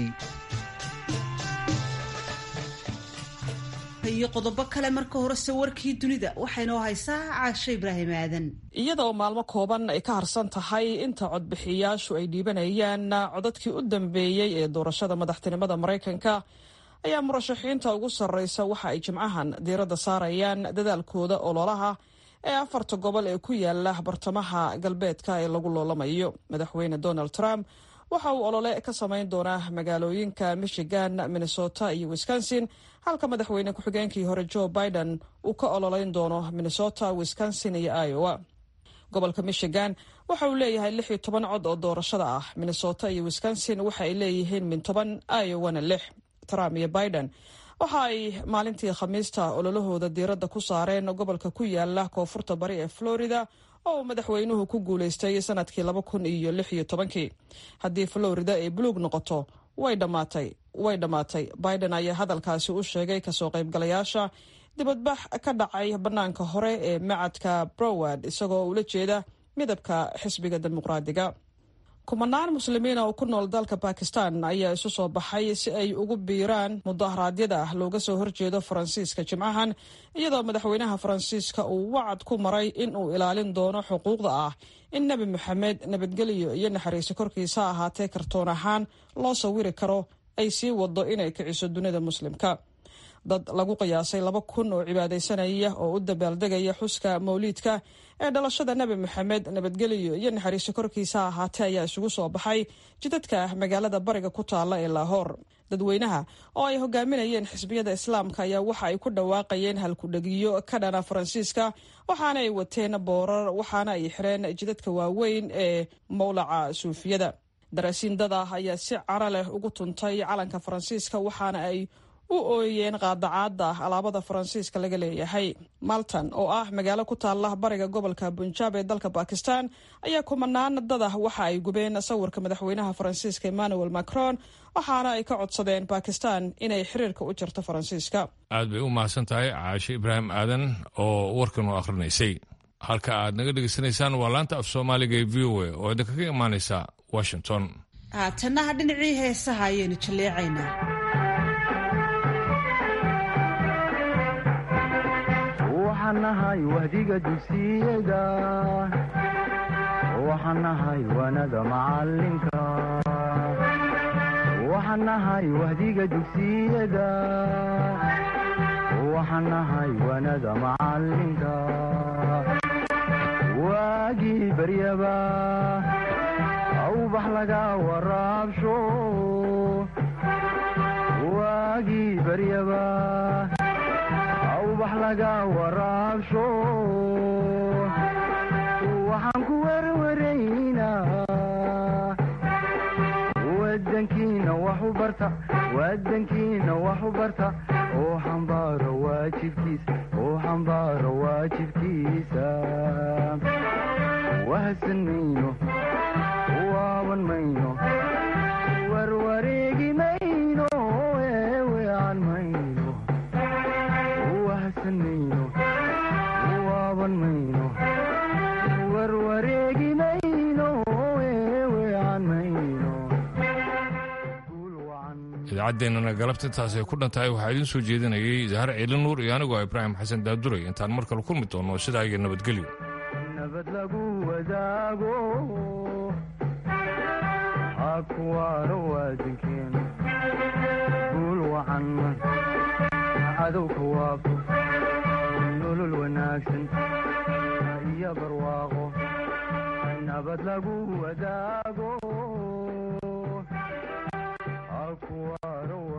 iyo qodobo kale marka horese warkii dunida waxaynoo haysaa caasho ibraahim aadan iyada oo maalmo kooban ay ka harsan tahay inta codbixiyaashu ay dhiibanayaan codadkii u dambeeyey ee doorashada madaxtinimada maraykanka ayaa murashaxiinta ugu sarreysa waxa ay jimcahan diiradda saarayaan dadaalkooda ololaha ee afarta gobol ee ku yaala bartamaha galbeedka ee lagu loolamayo madaxweyne donald trump waxa uu olole ka samayn doonaa magaalooyinka michigan minnesota iyo wisconsin halka madaxweyne ku-xigeenkii hore joe biden uu ka ololeyn doono minnesota wisconsin iyo iowa gobolka michigan waxa uu leeyahay lix iyo toban cod oo doorashada ah minnesota iyo wisconsin waxa ay leeyihiin min toban iowana lix trump iyo biden waxa ay maalintii khamiista ololahooda diiradda ku saareen gobolka ku yaala koonfurta bari ee florida oo uu madaxweynuhu ku guulaystay sanadkii laba kun iyo lix iyo tobankii haddii florida ay buluug noqoto way dhammaatay way dhammaatay biden ayaa hadalkaasi u sheegay kasoo qaybgalayaasha dibadbax ka dhacay bannaanka hore ee macadka broward isagoo ula jeeda midabka xisbiga dimuqraadiga kumanaan muslimiina oo ku nool dalka bakistan ayaa isu soo baxay si ay ugu biiraan mudaharaadyada looga soo horjeedo faransiiska jimcahan iyadoo madaxweynaha faransiiska uu wacad ku maray in uu ilaalin doono xuquuqda ah in nebi moxamed nabadgelyo iyo naxariiso korkiisa ahaatee kartoon ahaan loo sawiri karo ay sii wado inay kiciso dunida muslimka dad lagu qiyaasay laba kun oo cibaadaysanaya oo u dabaaldegaya xuska mawliidka ee dhalashada nebi moxamed nabadgelyo iyo naxariiso korkiisa ahaatee ayaa isugu soo baxay jidadka magaalada bariga ku taalla ee laahoor dadweynaha oo ay hogaaminayeen xisbiyada islaamka ayaa waxa ay ku dhawaaqayeen halkudhegiyo ka dhana faransiiska waxaana ay wateen boorar waxaana ay xireen jidadka waaweyn ee mowlaca suufiyada daraasiin dad ah ayaa si cara leh ugu tuntay calanka faransiiska waxaana ay u ooyeen qaadacaada alaabada faransiiska laga leeyahay maltan oo ah magaalo ku taala bariga gobolka bunjaab ee dalka bakistan ayaa kumanaan dadah waxa ay gubeen sawirka madaxweynaha faransiiska emmanuel macron waxaana ay ka codsadeen bakistan inay xiriirka u jirto faransiiska aad bay u mahadsan tahay caashe ibraahim aadan oo warkan u akhrinaysay halka aad naga dhegaysanaysaan waa laanta af soomaaliga ee v o a oo idinkaga imaanaysa washington haatannaha dhinacii heesaha ayaynu jalleecaynaa waxaan nahay wahdiga dugsiyada waxaan nahay waanada macalinka waxaan nahay wahdiga dugsiyada waxaan nahay waanada macalinka waagii baryaba awbax laga waraabsho waagii baryaba awbax laga waraabsho waxaan ku werwaraynaa wadankiina wax u barta wadankiina wax u barta oo xambaaro waajibkiisa oo xambaaro waajibkiisa wahsan mayno waaban mayno warwareegi mayno eewean mayno wahsan mayno waaban mayno warwareegi mayno eewean mayno idaacaddeenana galabta intaasay ku dhan tahay waxaa idiin soo jeedinayay zahar ciili nuur iyo anigoo ibraahim xasan daaduray intaan mar kale kulmi doonno sidaa iyo nabadgelyo nabad lagu wadaago hakuwaaro waadankeena wacan cadowka waafo nolol wanaagsan iyo barwaaqo nabad lagu wadaago akuwaaro